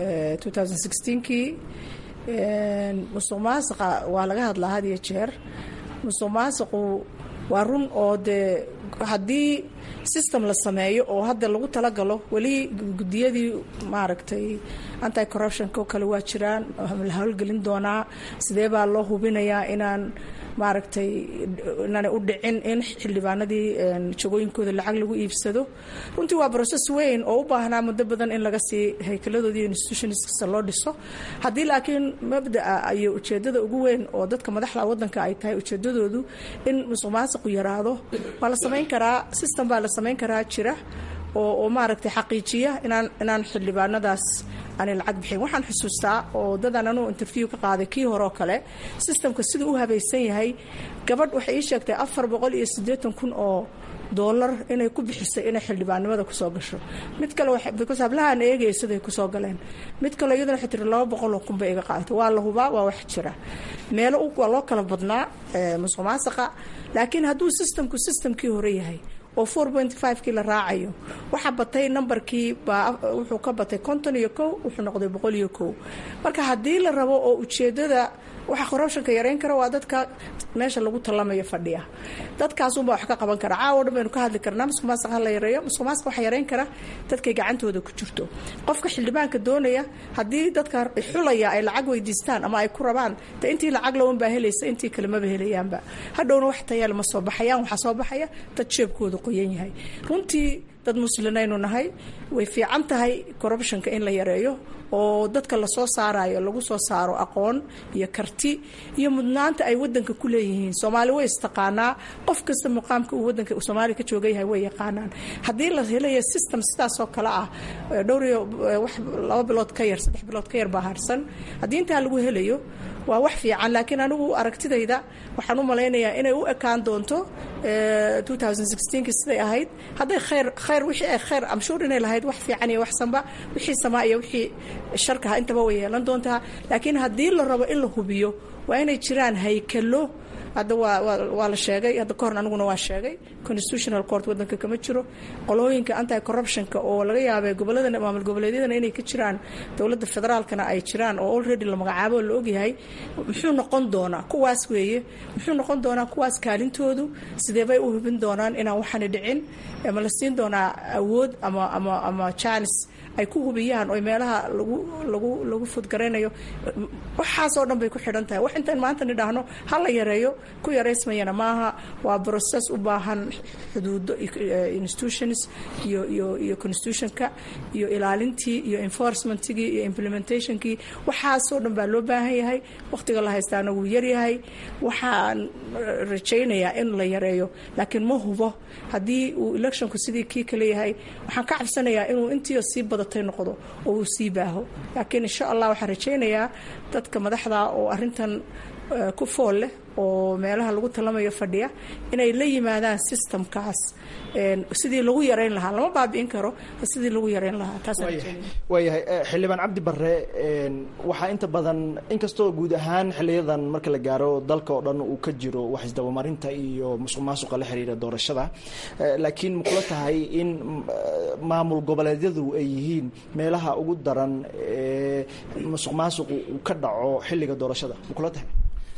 kii musuq maasiqa waa laga hadlaa had iyo jeer musuq maasiqu waa run oo dee haddii system la sameeyo oo hadda lagu talagalo weli gudiyadii maaragtay anti corruptionka oo kale waa jiraan la howlgelin doonaa sidee baa loo hubinayaa inaan maaragtay inaanay u dhicin in xildhibaanadii jagooyinkooda lacag lagu iibsado runtii waa process weyn oo u baahnaa muddo badan in laga sii haykaladooda institutionskasa loo dhiso haddii laakiin mabdaa iyo ujeedada ugu weyn oo dadka madaxda wadanka ay tahay ujeedadoodu in musuq maasiqu yaraado waa la samayn karaa system baa la samayn karaa jira oo oo maaragtay xaqiijiya inaan inaan xildhibaanadaas aanay lacag bixin waxaan xusuustaa oo dadaan anuu interview ka qaaday kii hore oo kale systemka siduu u habaysan yahay gabadh waxay ii sheegtay afar boqol iyo siddeetan kun oo doolar inay ku bixisay inay xildhibaanimada kusoo gasho mid kale because hablahaan eegaya siday kusoo galeen mid kale iyaduna waxay tiri laba boqol oo kun bay iga qaadatay waa la hubaa waa wax jira meelo waa loo kala badnaa musuq maasaqa laakiin hadduu systemku systemkii hore yahay oo four point five kii la raacayo waxaa batay numberkii baa wuxuu ka batay konton iyo kow wuxuu noqday boqol iyo kow marka haddii la rabo oo ujeedada waxa corruptionka yareyn kara waa dadka meesha lagu tallamayo fadhiya dadkaasunbaa wax ka qaban kara caawo dhan baynu ka hadli karnaa musuq maasiq ha la yareeyo musuq maasiq waxa yareyn kara dadkay gacantooda ku jirto qofka xildhibaanka doonaya haddii dadka xulaya ay lacag weydiistaan ama ay ku rabaan de intii lacag lawan baa helaysa intii kale maba helayaanba hadhowna wax tayaal ma soo baxayaan waxaa soo baxaya dad jeebkooda qoyan yahay runtii dad muslinaynu nahay way fiican tahay corruptionka in la yareeyo oo dadka lasoo saarayo lagu soo saaro aqoon iyo karti iyo mudnaanta ay wadanka ku leeyihiin soomaali way istaqaanaa qof kasta muqaamka uu wadanka soomaaliya ka jooga yahay way yaqaanaan haddii la helayo system sidaasoo kale ah dhowr iyo wax laba bilood ka yar saddex bilood ka yar baa harsan haddii intaa lagu helayo waa wax fiican laakiin anigu aragtidayda waxaan u malaynayaa inay u ekaan doonto ki siday ahayd hadday khayr khayr wixii ay khayr amshuur inay lahayd wax fiican iyo wax sanba wixii samaa iyo wixii sharkaha intaba way yeelan doontaa laakiin haddii la rabo in la hubiyo waa inay jiraan haykalo hadda waa waa la sheegay hadda kahorn aniguna waa sheegay constitutional court wadanka kama jiro qolooyinka anti corruptionka oo laga yaabay gobolada maamul goboleedyadana inay ka jiraan dowladda federaalkana ay jiraan oo already la magacaabo la ogyahay muxuu noqon doonaa kuwaas weeye muxuu noqon doonaa kuwaas kaalintoodu sidee bay u hubin doonaan inaan waxani dhicin ma la siin doonaa awood ama ama ama chance ay ku hubiyaan oo meelaha lagu lagu lagu fudgaraynayo waxaasoo dhan bay ku xidhan tahay wax intaan maanta nidhaahno ha la yareeyo ku yaraysmayana maaha waa process u baahan xuduudo institutions iyo iyo iyo constitutionka iyo ilaalintii iyo enforcementigii iyo implementationkii waxaasoo dhan baa loo baahan yahay wakhtiga la haystaana wuu yaryahay waxaan rajaynayaa in la yareeyo laakiin ma hubo haddii uu electionku sidii kii kale yahay waxaan ka cabsanayaa inuu intiio sii badatay noqdo oo uu sii baaho laakiin insha allah waxaan rajaynayaa dadka madaxda oo arintan ku fool leh oo meelaha lagu talamayo fadhiya inay la yimaadaan systemkaas sidii lagu yareyn lahaa lama baabi'in karo sidii lagu yareyn lahaa waayahay xildhibaan cabdi barre waxaa inta badan inkastoo guud ahaan xiliyadan marka la gaaro dalka oo dhan uu ka jiro wax isdabamarinta iyo musuq maasuqa la xiriira doorashada laakiin makula tahay in maamul goboleedyadu ay yihiin meelaha ugu daran musuq maasuqu uu ka dhaco xilliga doorashada makula tahay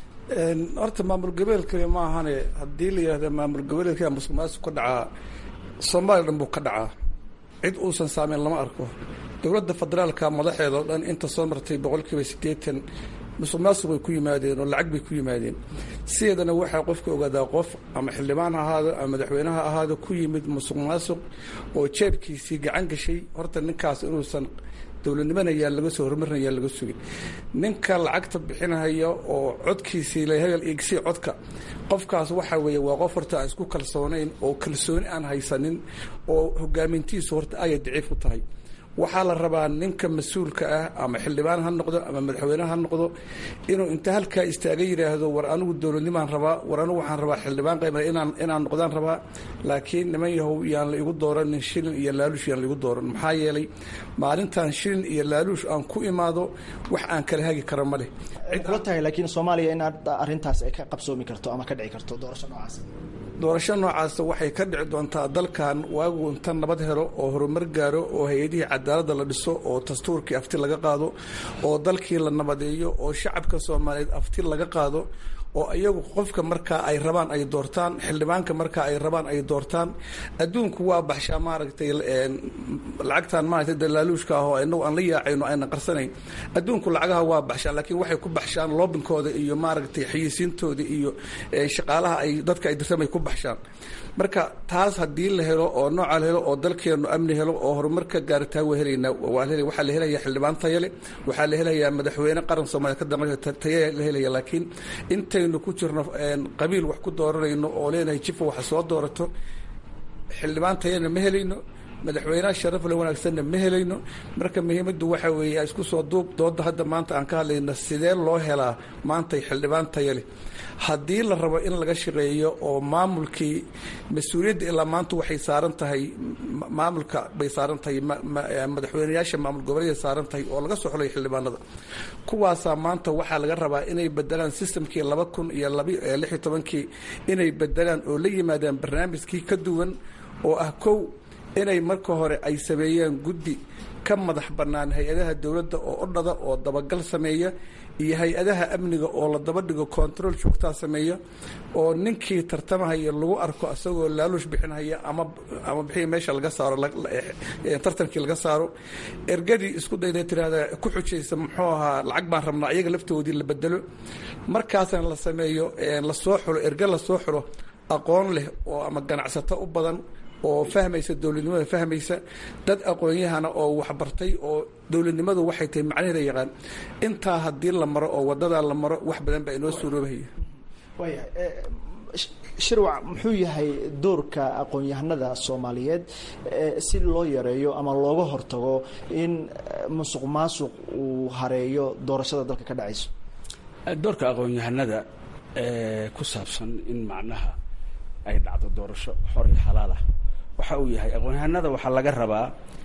horta maamul goboleedkani ma ahane haddii la yihahda maamul goboleedka musuq maasuq ka dhacaa soomaaliya dhan buu ka dhacaa cid uusan saameyn lama arko dowladda federaalka madaxeeda oo dhan inta soo martay boqolkiiba siddeetan musuq maasuq bay ku yimaadeen oo lacag bay ku yimaadeen sideedana waxaa qofka ogaadaa qof ama xildhibaan ha ahaado ama madaxweyne ha ahaado ku yimid musuq maasuq oo jeebkiisii gacan gashay horta ninkaas inuusan dowladnimana yaa laga soo horumarina yaa laga sugin ninka lacagta bixinaya oo codkiisii lahebel igsii codka qofkaas waxaa weeye waa qof horta aan isku kalsoonayn oo kalsooni aan haysanin oo hogaamintiisu horta ayay daciif u tahay waxaa la rabaa ninka mas-uulka ah ama xildhibaan ha noqdo ama madaxweyne ha noqdo inuu inta halkaa istaaga yidhaahdo war anigu dowladnimaan rabaa war anigu waxaan rabaa xildhibaan qayb inaan inaan noqdaan rabaa laakiin niman yahow yaan la igu dooranin shilin iyo laaluush yaan la igu dooran maxaa yeelay maalintan shilin iyo laaluush aan ku imaado wax aan kala hagi karo ma leh kula tahay laakiin soomaaliya in arrintaas ay ka qabsoomi karto ama ka dhici karto doorasho noocaas doorasho noocaasa waxay ka dhici doontaa dalkan waagu inta nabad helo oo horumar gaaro oo hay-adihii cadaaladda la dhiso oo dastuurkii afti laga qaado oo dalkii la nabadeeyo oo shacabka soomaaliyeed afti laga qaado oo iyagu qofka markaa ay rabaan ay doortaan xildhibaanka markaa ay rabaan ay doortaan adduunku waa baxshaa maaragtay lacagtan maaragtay dalaaluushka ah oo inagu aan la yaacayno ayna qarsanayn adduunku lacagaha waa baxshaan laakiin waxay ku baxshaan loobinkooda iyo maaragtay xayisiintooda iyo shaqaalaha ay dadka ay dirsamay ku baxshaan marka taas haddii la helo oo nooca la helo oo dalkeenu amni helo oo horumarka gaaritaa waa helaynaa waxaa la helaya xildhibaan tayale waxaa la helayaa madaxweyne qaran soomaaliya ka dambeeya taya la helaya laakiin intaynu ku jirno qabiil wax ku dooranayno oo leenahay jifa waxa soo doorato xildhibaan tayana ma helayno madaxweynaha sharafle wanaagsanna ma helayno marka muhiimaddu waxa weeye isku soo duub dooda hadda maanta aan ka hadlayno sidee loo helaa maantay xildhibaan taya leh haddii la rabo in laga shaqeeyo oo maamulkii mas-uuliyadda ilaa maanta waxay saaran tahay maamulka bay saaran tahay madaxweyneyaasha maamul goboleeday saaran tahay oo laga soo xulay xildhibaanada kuwaasaa maanta waxaa laga rabaa inay bedelaan systemkii laba kun iyo lix iyo tobankii inay bedelaan oo la yimaadaan barnaamijkii ka duwan oo ah kow inay marka hore ay sameeyeen guddi ka madax bannaan hay-adaha dowladda oo odhada oo dabagal sameeya iyo hay-adaha amniga oo la daba dhigo control joogtaa sameeya oo ninkii tartamahaya lagu arko isagoo laaluush bixinhaya ama ama bixii meesha laga saaro tartankii laga saaro ergadii isku dayda tiraahda ku xujaysa muxuu ahaa lacag baan rabnaa iyaga laftoodii la bedelo markaasna la sameeyo lasoo xulo erga lasoo xulo aqoon leh oo ama ganacsato u badan oo fahmaysa dowladnimada fahmaysa dad aqoon-yahana oo waxbartay oo dowladnimadu waxay tahay macnaheeda yaqaan intaa haddii la maro oo wadadaa la maro wax badan baa inoo suuroobahaya waaya shirwac muxuu yahay doorka aqoon-yahanada soomaaliyeed si loo yareeyo ama looga hortago in musuq maasuq uu hareeyo doorashada dalka ka dhacayso doorka aqoon-yahanada ku saabsan in macnaha ay dhacdo doorasho xor iyo xalaal ah waxa uu yahay aqoon-yahanada waxaa laga rabaa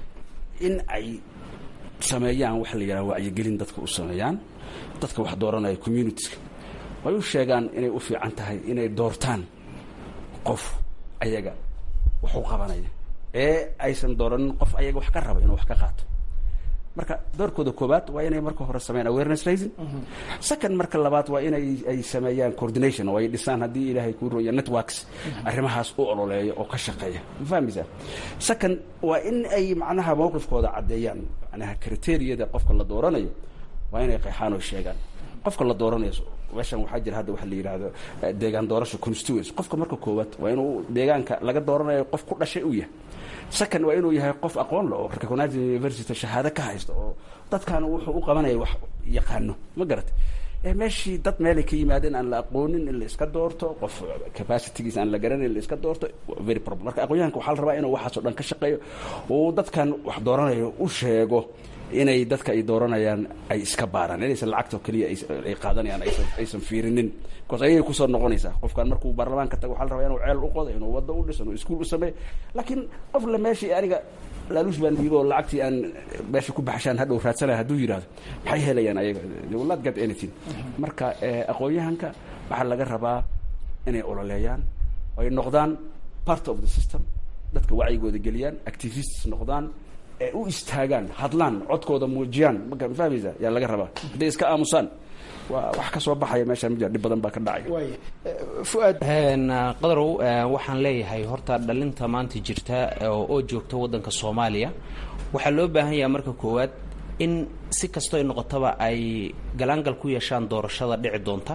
in ay sameeyaan waxa la yidhaha wacyigelin dadka u sameeyaan dadka wax dooranaya communitiska way u sheegaan inay u fiican tahay inay doortaan qof ayaga wax u qabanaya ee aysan dooranin qof ayaga wax ka raba inuu wax ka qaato marka doorkooda koobaad waa inay marka hore sameeyaan awareness raising second marka labaad waa inay ay sameeyaan coordination oo ay dhisaan haddii ilaahay kuu rooya networks arrimahaas u ololeeya oo ka shaqeeya ma fahmaysaa second waa in ay macnaha mowqifkooda caddeeyaan macnaha criteriyada qofka la dooranayo waa inay qeexaan oo sheegaan qofka la dooranayo meeshan waxaa jira hadda waxa la yidhaahdo deegaan doorasho constituency qofka marka koowaad waa inuu deegaanka laga dooranayo qof ku dhashay uu yahay second waa inuu yahay qof aqoon le oo recognized university shahaado ka haysta oo dadkan wuxuu u qabanaya wax yaqaano ma garatay meeshii dad meelay ka yimaadeen aan la aqoonin in la iska doorto qof capacitygiisa aan la garanay in la iska doorto very problem marka aqoonyahanka waxaa la rabaa inuu waxaas oo dhan ka shaqeeyo uu dadkan wax dooranayo u sheego inay dadka ay dooranayaan ay iska baaraan inaysan lacagta oo keliya ay qaadanayaan aysan aysan fiirinin bcause ayay kusoo noqonaysaa qofkan markuu baarlamaanka tago waxa la rabaa inuu ceel u qodo inuu waddo u dhiso inuu iskuul u sameeyo laakiin qof la meeshii aniga laaluush baan dhiibo oo lacagtii aan meesha ku baxshaan hadhow raadsanaya hadduu yidhahdo maxay helayaan ayaga they will not get anything marka aqoon-yahanka waxaa laga rabaa inay ololeeyaan ay noqdaan part of the system dadka wacyigooda geliyaan activists noqdaan u istaagaan hadlaan codkooda muujiyaan ma fahmaysa yaa laga rabaa hadday iska aamusaan waa wax ka soo baxaya meesha ma jira dhib badan baa ka dhacaya fuaad qadarow waxaan leeyahay horta dhalinta maanta jirta oo joogta waddanka soomaaliya waxaa loo baahan yaha marka koowaad in si kastoo ay noqotaba ay galaangal ku yeeshaan doorashada dhici doonta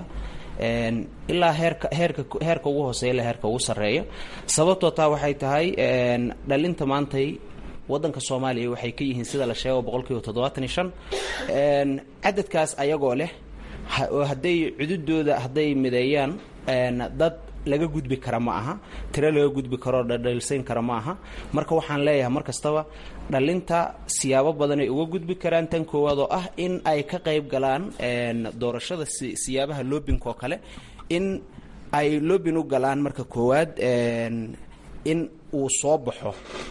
ilaa heerka heerka heerka ugu hooseeya ilaa heerka ugu sarreeya sababtoo taa waxay tahay dhalinta maantay waddanka soomaaliya waxay ka yihiin sida la sheego boqol kiiba toddobaatan iyo shan cadadkaas ayagoo leh oo hadday cududooda hadday mideeyaan dad laga gudbi kara ma aha tiro laga gudbi karoo dhadhalsayn kara ma aha marka waxaan leeyahay mar kastaba dhalinta siyaabo badanay uga gudbi karaan tan koowaad oo ah in ay ka qayb galaan doorashada siyaabaha loobinka oo kale in ay loobin u galaan marka koowaad in uu soo baxo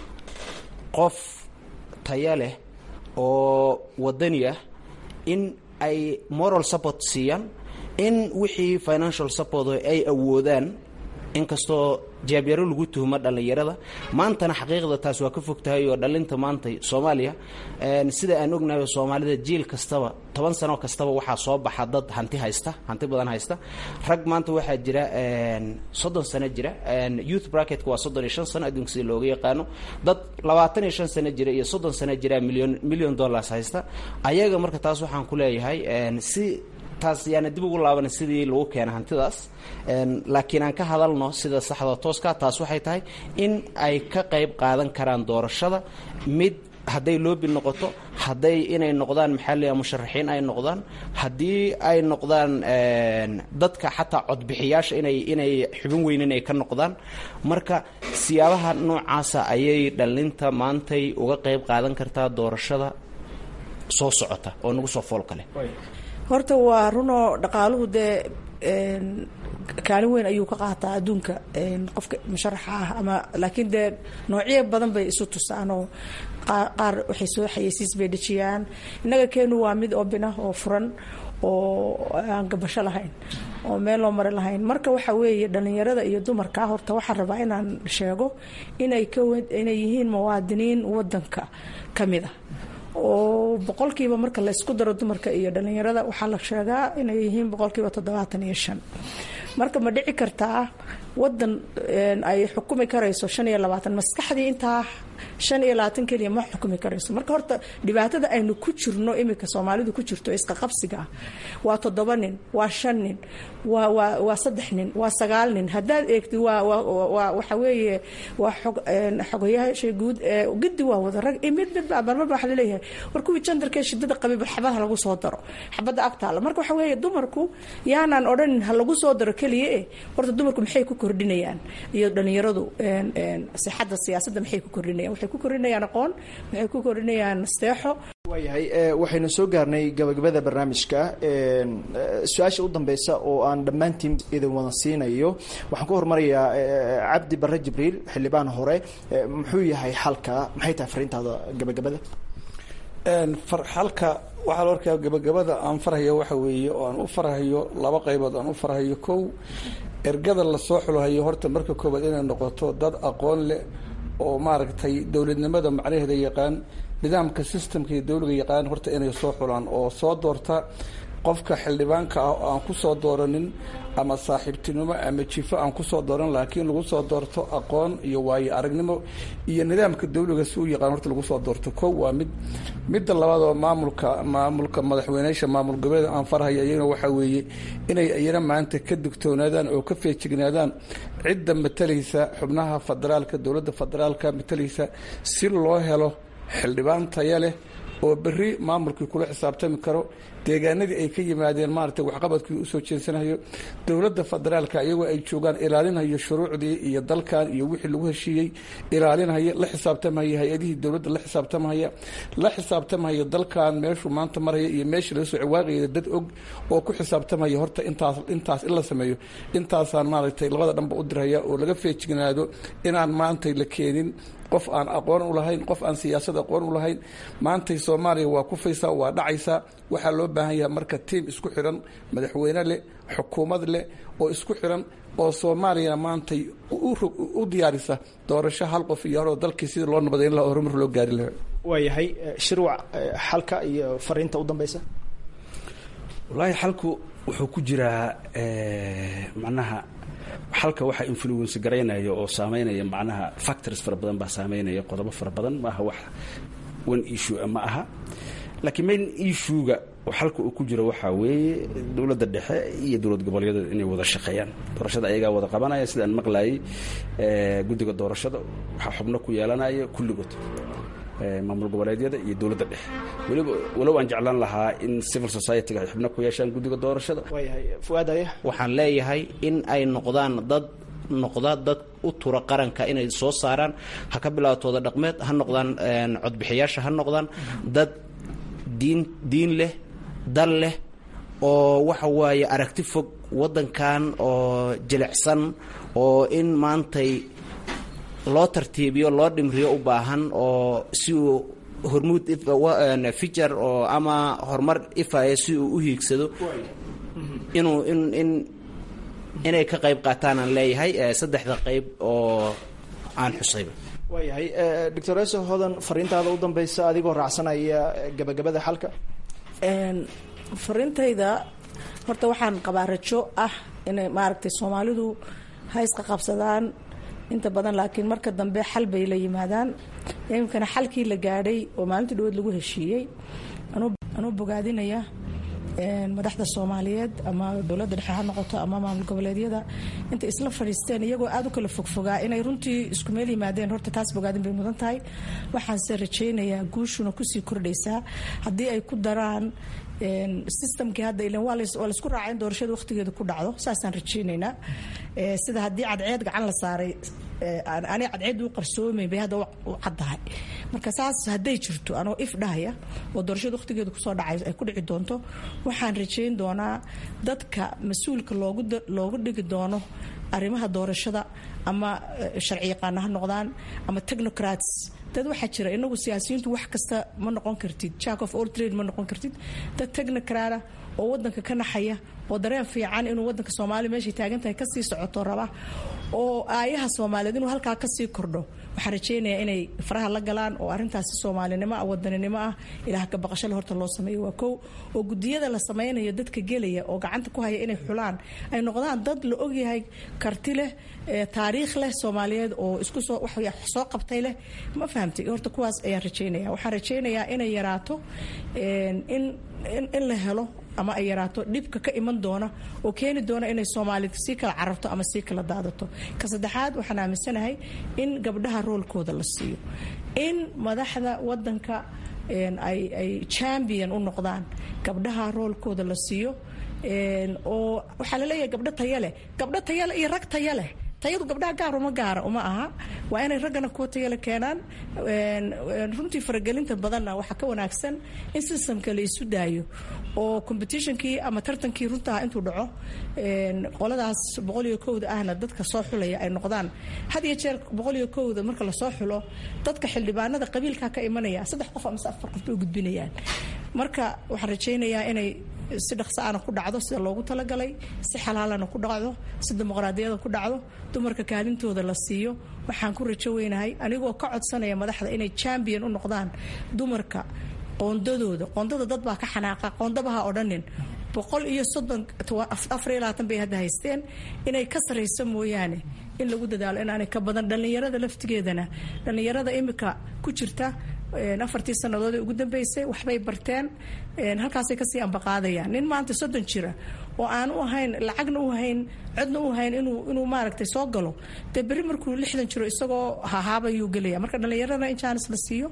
qof taya leh oo wadani ah in ay moral support siiyaan in wixii financial support ay awoodaan inkastoo jaabyaro lagu tuhmo dhallinyarada maantana xaqiiqda taas waa ka fog tahay oo dhallinta maanta soomaaliya sida aan ognahay soomaalida jiil kastaba toban sano kastaba waxaa soo baxa dad hanti haysta hanti badan haysta rag maanta waxaa jira soddon sano jira youth bracketka waa soddon iyo shan sano adduunka sida looga yaqaano dad labaatan iyo shan sano jira iyo soddon sano jira million million dollars haysta ayaga marka taas waxaan ku leeyahay si taas yaana dib ugu laaban sidii lagu keena hantidaas laakiin aan ka hadalno sida saxda tooska taas waxay tahay in ay ka qayb qaadan karaan doorashada mid hadday loobi noqoto hadday inay noqdaan maxaa leeyahay musharaxiin ay noqdaan haddii ay noqdaan dadka xataa codbixiyaasha inay inay xubin weyn inay ka noqdaan marka siyaabaha noocaasa ayay dhallinta maantay uga qayb qaadan kartaa doorashada soo socota oo nagu soo foolka leh horta waa runoo dhaqaaluhu dee kaalin weyn ayuu ka qaataa adduunka qofka musharaxa ah ama laakiin dee noocyo badan bay isu tusaanoo qaar waxay soo xayeysiis bay dhejiyaan innaga keenu waa mid obinah oo furan oo aan gabasho lahayn oo meel loo mari lahayn marka waxa weeye dhallinyarada iyo dumarka horta waxaan rabaa inaan sheego inay ka inay yihiin muwaadiniin wadanka ka mid ah oo boqolkiiba marka laysku daro dumarka iyo dhallinyarada waxaa la sheegaa inay yihiin boqolkiiba toddobaatan iyo shan marka ma dhici kartaa wadan ay xukumi karayso shan iyo labaatan maskaxdii intaa shan iyo labaatan keliya ma xukumi karayso marka horta dhibaatada aynu ku jirno iminka soomaalidu ku jirto iska qabsiga ah waa toddoba nin waa shan nin waa waa waa saddex nin waa sagaal nin haddaad eegtid waa waa waxa weeye waa xog xogayaasha guud ee gidi waa wada rag mid mid baa marmar baa waxa laleeyahay war kuwii jandarkee shidada qabay bal xabadaha lagu soo daro xabadda agtaala marka waxa weeye dumarku yaanaan odhanin ha lagu soo daro keliya eh horta dumarku maxay ku kordhinayaan iyo dhallinyaradu sixadda siyaasadda maxay ku kordhinayaan waxay ku kordhinayaan aqoon waxay ku kordhinayaan nasteexo waayahay waxaynu soo gaarnay gabagabada barnaamijka su-aasha u dambeysa oo aan dhammaantiin idin wada siinayo waxaan ku hormarayaa cabdi barre jibriil xildhibaan hore muxuu yahay xalka maxay tahay fariintaada gabagabada halka waxaa la arkaa gabagabada aan farhayo waxa weeye oo aan u farhayo laba qaybood aan u farhayo kow ergada lasoo xulhayo horta marka koobaad inay noqoto dad aqoon leh oo maaragtay dowladnimada macnaheeda yaqaan nidaamka systemka iyo dowliga yaqaan horta inay soo xulaan oo soo doorta qofka xildhibaanka ah oo aan kusoo dooranin ama saaxiibtinimo ama jifo aan kusoo dooran laakiin lagu soo doorto aqoon iyo waayo aragnimo iyo nidaamka dowliga si u yaqaan horta lagu soo doorto kow waa mid midda labaad oo maamulka maamulka madaxweyneyaasha maamul goboleeda aan farhaya iyagana waxaa weeye inay iyana maanta ka digtoonaadaan oo ka feejignaadaan cidda matalaysa xubnaha federaalka dowladda federaalka matalaysa si loo helo xildhibaan taya leh oo berri maamulkii kula xisaabtami karo deegaanadii ay ka yimaadeen maaragtay waxqabadkii usoo jeensanayo dowladda federaalka iyagoo ay joogaan ilaalinhayo shuruucdii iyo dalkan iyo wixii lagu heshiiyey ilaalinhaya la xisaabtamhaya hay-adihii dowladda la xisaabtamhaya la xisaabtamhaya dalkan meeshuu maanta maraya iyo meeshii laga soo ciwaaqaya dad og oo ku xisaabtamhaya horta intaas intaas in la sameeyo intaasaan maaragtay labada dhanba u dirhaya oo laga feejignaado inaan maantay la keenin qof aan aqoon u lahayn qof aan siyaasad aqoon u lahayn maantay soomaaliya waa kufaysaa waa dhacaysaa waxaa loo baahan yahay marka tiim isku xiran madaxweyne leh xukuumad leh oo isku xiran oo soomaaliyana maantay u diyaarisa doorasho hal qof iyo hor dalkii sidii loo nabadayn laha horumar loo gaari lahaa waayahay shirwac xalka iyo fariinta u dambeysa wallaahi xalku wuxuu ku jiraa macnaha xalka waxaa influence garaynaya oo saameynaya macnaha factors fara badan baa saameynaya qodobo fara badan maaha wax one issue ma aha laakiin main issuega oo xalka uu ku jiro waxaa weeye dowladda dhexe iyo dowlad goboleedyada inay wada shaqeeyaan doorashada ayagaa wada qabanaya sidaan maqlayay guddiga doorashada waxaa xubno ku yeelanaya kulligood maamul goboleedyada iyo dowladda dhexe weliba walow aan jeclaan lahaa in civil society-ga ay xubno ku yeeshaan guddiga doorashada waxaan leeyahay in ay noqdaan dad noqda dad u tura qaranka inay soo saaraan ha ka bilaabtooda dhaqmeed ha noqdaan codbixiyaasha ha noqdaan dad diin diin leh dal leh oo waxa waaye aragti fog waddankan oo jilicsan oo in maantay loo tartiibiyo loo dhimriyo u baahan oo si uu hormuud fijar oo ama horumar ifaya si uu u hiigsado inuu in in inay ka qayb qaataan aan leeyahay saddexda qayb oo aan xusayba waayahay doctor eso hodan fariintaada u dambeysa adigoo raacsanaya gabagabada xalka fariintayda horta waxaan qabaa rajo ah inay maaragtay soomaalidu ha isqa qabsadaan inta badan laakiin marka dambe xal bay la yimaadaan iminkana xalkii la gaadhay oo maalintii dhaweed lagu heshiiyey anuu bogaadinaya madaxda soomaaliyeed ama dowladda dhexe ha noqoto ama maamul goboleedyada intay isla fadhiisteen iyagoo aada u kala fogfogaa inay runtii isku meel yimaadeen horta taas bogaadin bay mudan tahay waxaanse rajaynayaa guushuna kusii kordhaysaa haddii ay ku daraan systemkii hadda ilan waa laisku raacay in doorashada waqtigeeda ku dhacdo saasaan rajaynaynaa sida haddii cadceed gacan la saaray ani cadceed u qarsoomayn bay hadda u caddahay marka saas hadday jirto anoo if dhahaya oo doorashada waqtigeeda kusoo dhacay ay ku dhici doonto waxaan rajayn doonaa dadka mas-uulka loogu loogu dhigi doono arrimaha doorashada ama sharci yaqaana ha noqdaan ama technocrats dad waxaa jira inagu siyaasiyiintu wax kasta ma noqon kartid jack of all trade ma noqon kartid dad technocrata oo wadanka ka naxaya oo dareen fiican inuu wadanka soomaaliya meeshay taagan tahay kasii socoto raba oo aayaha soomaaliyeed inuu halkaa kasii kordho waxaan rajaynayaa inay faraha la galaan oo arintaasi soomaalinimo ah wadaninimo ah ilaah ka baqashale horta loo sameeyo waa kow oo gudiyada la sameynayo dadka gelaya oo gacanta ku haya inay xulaan ay noqdaan dad la ogyahay karti leh taariikh leh soomaaliyeed oo isku soo wax soo qabtay leh ma fahamtay horta kuwaas ayaan rajaynaya waxaan rajaynayaa inay yaraato in in la helo ama ay yaraato dhibka ka iman doona oo keeni doona inay soomaalid sii kala cararto ama sii kala daadato ka saddexaad waxaan aaminsanahay in gabdhaha roolkooda la siiyo in madaxda wadanka ay ay champion u noqdaan gabdhaha roolkooda la siiyo oo waxaa laleeyahay gabdho taya leh gabdho taya leh iyo rag taya leh tayadu gabdhaha gaar uma gaara uma aha waa inay raggana kuwa tayale keenaan runtii faragelinta badanna waxaa ka wanaagsan in systemka la isu daayo oo competitionkii ama tartankii runtaha intuu dhaco qoladaas boqol iyo kowda ahna dadka soo xulaya ay noqdaan had iyo jeer boqol iyo kowda marka lasoo xulo dadka xildhibaanada qabiilkaa ka imanaya saddex qof amase afar qof bay u gudbinayaan marka waxaan rajaynayaa inay si dhaqsaana ku dhacdo sida loogu talagalay si xalaalana ku dhacdo si dimuqraadiyada ku dhacdo dumarka kaalintooda la siiyo waxaan ku rajo weynahay anigoo ka codsanaya madaxda inay champion u noqdaan dumarka qoondadooda qoondada dad baa ka xanaaqa qoondabaha odhanin boqol iyo soddon afar iyo labaatan bay hadda haysteen inay ka sarrayso mooyaane in lagu dadaalo inaanay ka badan dhallinyarada laftigeedana dhallinyarada imika ku jirta afartii sannadood ee ugu dambeysay waxbay barteen halkaasay kasii ambaqaadayaan nin maanta soddon jira oo aan u ahayn lacagna u hayn codna u hayn inuu inuu maaragtay soo galo dee berri markuu lixdan jiro isagoo hahaabayuu gelaya marka dhallinyarada in jaanis la siiyo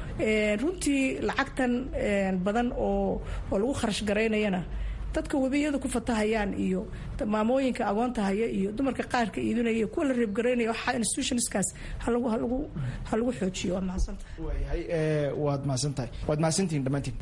runtii lacagtan badan oo oo lagu kharash garaynayana dadka webiyada ku fatahayaan iyo maamooyinka agoonta haya iyo dumarka qaarka iidinaya iyo kuwa la reebgaraynaya waxaa institutionskaas halagu halagu ha lagu xoojiyo waad mahadsantahay waayahay waad mahadsantahay waad mahadsantihiin dhammaantiin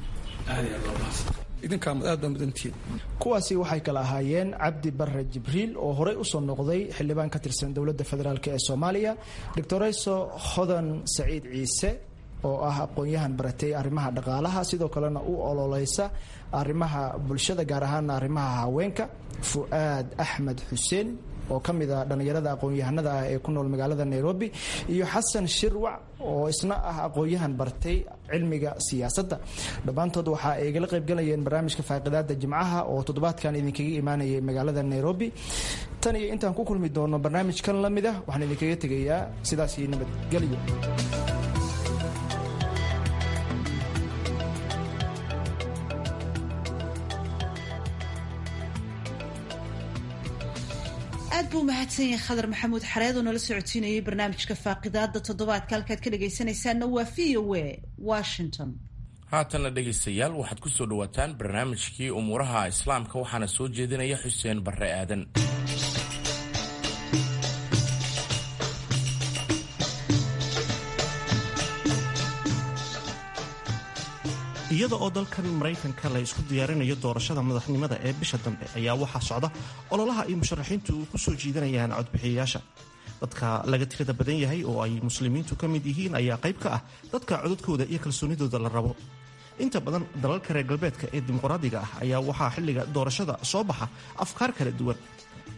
idinkaa aad baa mudantihiin kuwaasi waxay kala ahaayeen cabdi barre jibriil oo horey usoo noqday xildhibaan ka tirsan dowladda federaalk ee soomaaliya doctorayso hodan saciid ciise oo ah aqoon-yahan baratay arrimaha dhaqaalaha sidoo kalena u ololeysa arrimaha bulshada gaar ahaana arrimaha haweenka fu'aad axmed xuseen oo ka mid a dhallinyarada aqoon-yahanada ah ee ku nool magaalada nairobi iyo xasan shirwac oo isna ah aqoon-yahan bartay cilmiga siyaasadda dhammaantood waxa ay igala qaybgalayeen barnaamijka faaqidaada jimcaha oo toddobaadkan idinkaga imaanayay magaalada nairobi tan iyo intaan ku kulmi doono barnaamijkan la mid ah waxaan idinkaga tegayaa sidaasi nabadgelyo aad buu mahadsan yahay khadar maxamuud xareed oo nala socodsiinayay barnaamijka faaqidaada toddobaadka halkaad ka dhagaysanaysaanna waa v o a washington haatanna dhegaystayaal waxaad ku soo dhowaataan barnaamijkii umuuraha islaamka waxaana soo jeedinaya xuseen barre aadan iyada oo dalkan maraykanka la isku diyaarinayo doorashada madaxnimada ee bisha dambe ayaa waxaa socda ololaha ay musharaxiintu ku soo jiidanayaan codbixiyayaasha dadka laga tirada badan yahay oo ay muslimiintu ka mid yihiin ayaa qayb ka ah dadka codadkooda iyo kalsoonidooda la rabo inta badan dalalka reer galbeedka ee dimuqraadiga ah ayaa waxaa xilliga doorashada soo baxa afkaar kala duwan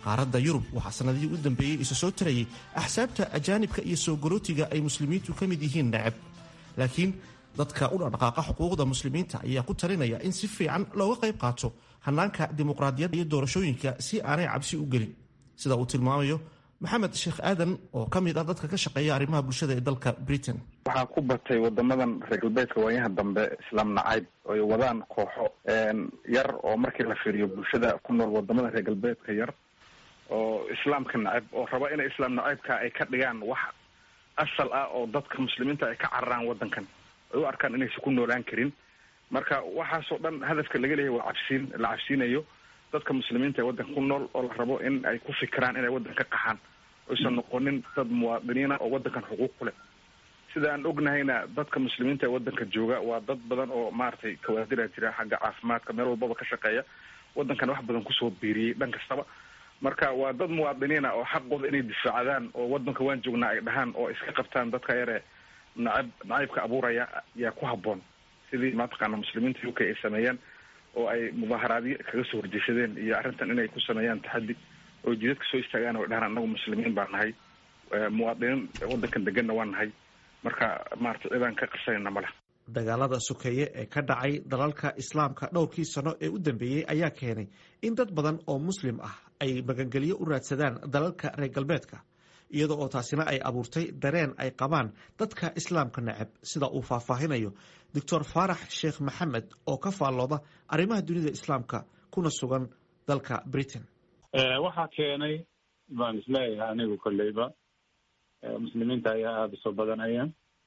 qaaradda yurub waxaa sanadihii u dambeeyey isa soo tarayay axsaabta ajaanibka iyo soo garootiga ay muslimiintu ka mid yihiin necab laakiin dadka u dhaqdhaqaaqa xuquuqda muslimiinta ayaa ku talinaya in si fiican looga qayb qaato hanaanka dimuqraadiyadda iyo doorashooyinka si aanay cabsi u gelin sida uu tilmaamayo maxamed sheekh aadan oo ka mid ah dadka ka shaqeeya arrimaha bulshada ee dalka britain waxaa ku batay wadamadan reer galbeedka waayaha dambe islaam nacayb ay wadaan kooxo yar oo markii la fiiriyo bulshada ku nool wadamada reer galbeedka yar oo islaamka nacayb oo raba inay islaam nacaybka ay ka dhigaan wax asal ah oo dadka muslimiinta ay ka cararaan wadankan ay u arkaan inaysan ku noolaan karin marka waxaasoo dhan hadafka laga leeyahay waa cabsiin la cabsiinayo dadka muslimiinta ee waddanka ku nool oo la rabo in ay ku fikiraan inay waddan ka qaxaan oysan noqonin dad muwaadiniina oo waddankan xuquuq ku leh sida aan ognahayna dadka muslimiinta ee waddanka jooga waa dad badan oo maaragtay kawaadira jira xagga caafimaadka meel walbaba ka shaqeeya waddankan wax badan kusoo biiriyey dhan kastaba marka waa dad muwaadiniina oo xaqooda inay difaacdaan oo waddanka waan joognaa ay dhahaan oo iska qabtaan dadka yare nacab nacaybka abuuraya yaa ku habboon sidii mataqaana muslimiinta u k ay sameeyeen oo ay mudaaharaadyo kaga soo horjeeshadeen iyo arrintan inay ku sameeyaan taxaddi oo jidadka soo istaagaan oo dhahaan annagu muslimiin baa nahay muwaadiniin waddankan deganna waa nahay marka maarata cidaan ka qarsanayna ma leh dagaalada sokeeye ee ka dhacay dalalka islaamka dhowrkii sano ee u dambeeyey ayaa keenay in dad badan oo muslim ah ay magangelyo u raadsadaan dalalka reer galbeedka iyada oo taasina ay abuurtay dareen ay qabaan dadka islaamka necab sida uu faahfaahinayo doctor faarax sheekh maxamed oo ka faallooda arrimaha dunida islaamka kuna sugan dalka britain waxaa keenay baan isleeyahay anigu kolleyba muslimiinta ayaa aada usoo badanaya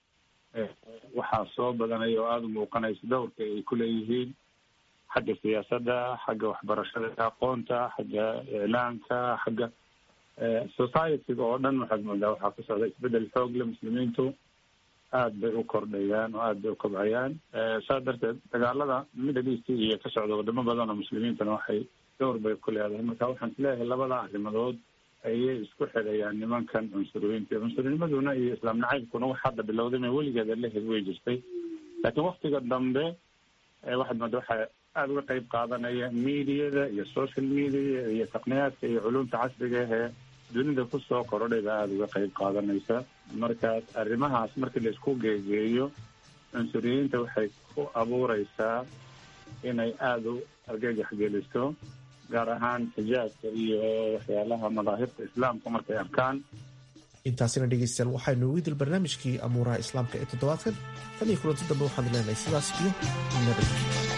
waxaa soo badanaya oo aada u muuqanaysa dowrka ay kuleeyihiin xagga siyaasadda xagga waxbarashada aqoonta xagga iclaanka xagga societyga oo dhan waxaad moodaa waxaa ku socda isbedel xoog le muslimiintu aada bay u kordhayaan oo aada bay u kobcayaan saas darteed dagaalada middle east iyo ka socda wadamo badan oo muslimiintana waxay dowr bay ku leedahay marka waxaan isleeyahay labada arrimadood ayay isku xidhayaan nimankan cunsuriyiinta cunsurnnimaduna iyo islaam nacaybkuna wax hadda bilowday ma weligeeda lehed way jirtay laakiin waktiga dambe waxaad mooda waxaa aada uga qeyb qaadanaya mediada iyo social media iyo taqniyaadka iyo culumta casriga ahee dunida kusoo korodhay baa aada uga qeyb qaadanaysa markaas arrimahaas markii la isku geegeeyo cunsuriyiinta waxay ku abuureysaa inay aada u argagax geliso gaar ahaan xijaabka iyo waxyaalaha madaahibta islaamka markay arkaan intaasina dhegeystayaal waxaynu ugu dil barnaamijkii amuuraha islaamka ee toddobaadkan tan iyo kulanti dambe waxaan leenahay sidaas iyo nabad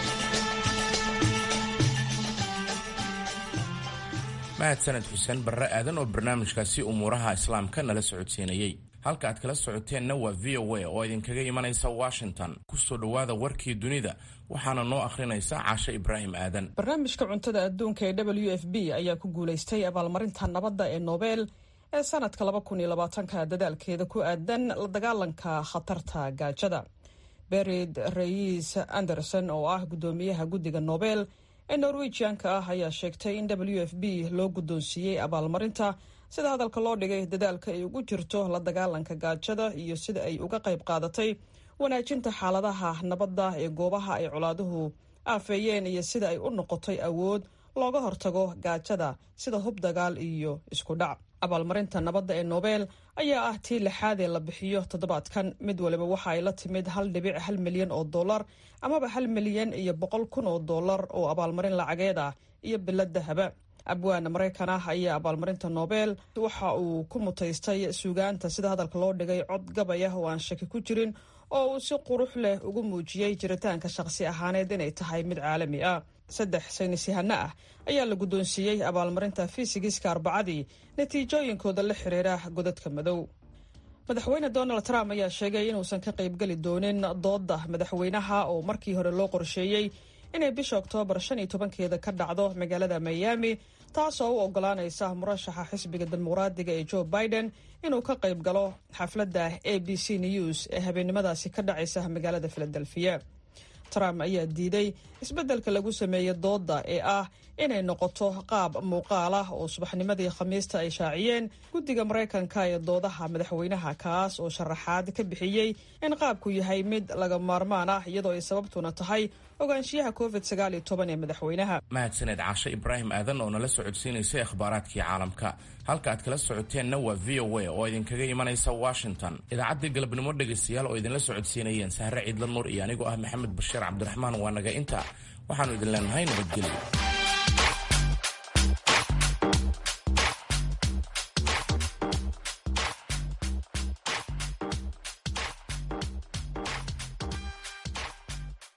mahadsaned xuseen barre aadan oo barnaamijkaasi umuuraha islaamka nala socodsiinayey halka aad kala socoteenna waa v o a oo idinkaga imanaysa washington kusoo dhowaada warkii dunida waxaana noo akhrinaysa caashe ibraahim aadan barnaamijka cuntada adduunka ee w f b ayaa ku guulaystay abaalmarinta nabadda ee nobel ee sanadka ka dadaalkeeda ku aadan la dagaalanka khatarta gaajada berid rais anderson oo ah guddoomiyaha guddiga nobel ee norwejianka ah ayaa sheegtay in w f b loo guddoonsiiyey abaalmarinta sida hadalka loo dhigay dadaalka ay ugu jirto la dagaalanka gaajada iyo sida ay uga qayb qaadatay wanaajinta xaaladaha nabadda ee goobaha ay colaaduhu aafeeyeen iyo sida ay u noqotay awood looga hortago gaajada sida hub dagaal iyo isku dhac abaalmarinta nabadda ee nobel ayaa ah tii lixaad ee la bixiyo toddobaadkan mid waliba waxa ay la timid hal dhibic hal milyan oo dollar amaba hal milyan iyo boqol kun oo dollar oo abaalmarin lacageed ah iyo bilad dahaba abwaana maraykan ah ayaa abaalmarinta nobel waxa uu ku mutaystay suugaanta sida hadalka loo dhigay cod gabay ah oo aan shaki ku jirin oo uu si qurux leh ugu muujiyey jiritaanka shaqsi ahaaneed inay tahay mid caalami ah saddex saynisyahano ah ayaa la guddoonsiiyey abaalmarinta fisigiska arbacadii natiijooyinkooda la xiriira godadka madow madaxweyne donald trump ayaa sheegay inuusan ka qaybgeli doonin doodda madaxweynaha oo markii hore loo qorsheeyey inay bisha oktoobar shan iyo tobankeeda ka dhacdo magaalada miami taasoo u ogolaanaysa murashaxa xisbiga dimuqraadiga ee joe biden inuu ka qayb galo xafladda a b c news ee habeennimadaasi ka dhacaysa magaalada filadelfiya trump ayaa diiday isbeddelka lagu sameeyey doodda ee ah inay noqoto qaab muuqaal ah oo subaxnimadii khamiista ay shaaciyeen guddiga maraykanka ee doodaha madaxweynaha kaas oo sharaxaad ka bixiyey in qaabku yahay mid laga maarmaan ah iyadoo ay sababtuna tahay ogaanshiyaha covid sagaaliyo toban ee madaxweynaha mahadsaneed caashe ibraahim aadan oo nala socodsiinaysay akhbaaraadkii caalamka halka aad kala socoteenna waa v o a oo idinkaga imanaysa washington idaacaddii galabnimo dhegaystayaal oo idinla socodsiinayeen sahre ciidla nuur iyo anigoo ah maxamed bashiir cabdiraxmaan waa naga inta waxaannu idin leenahay nabadgelyo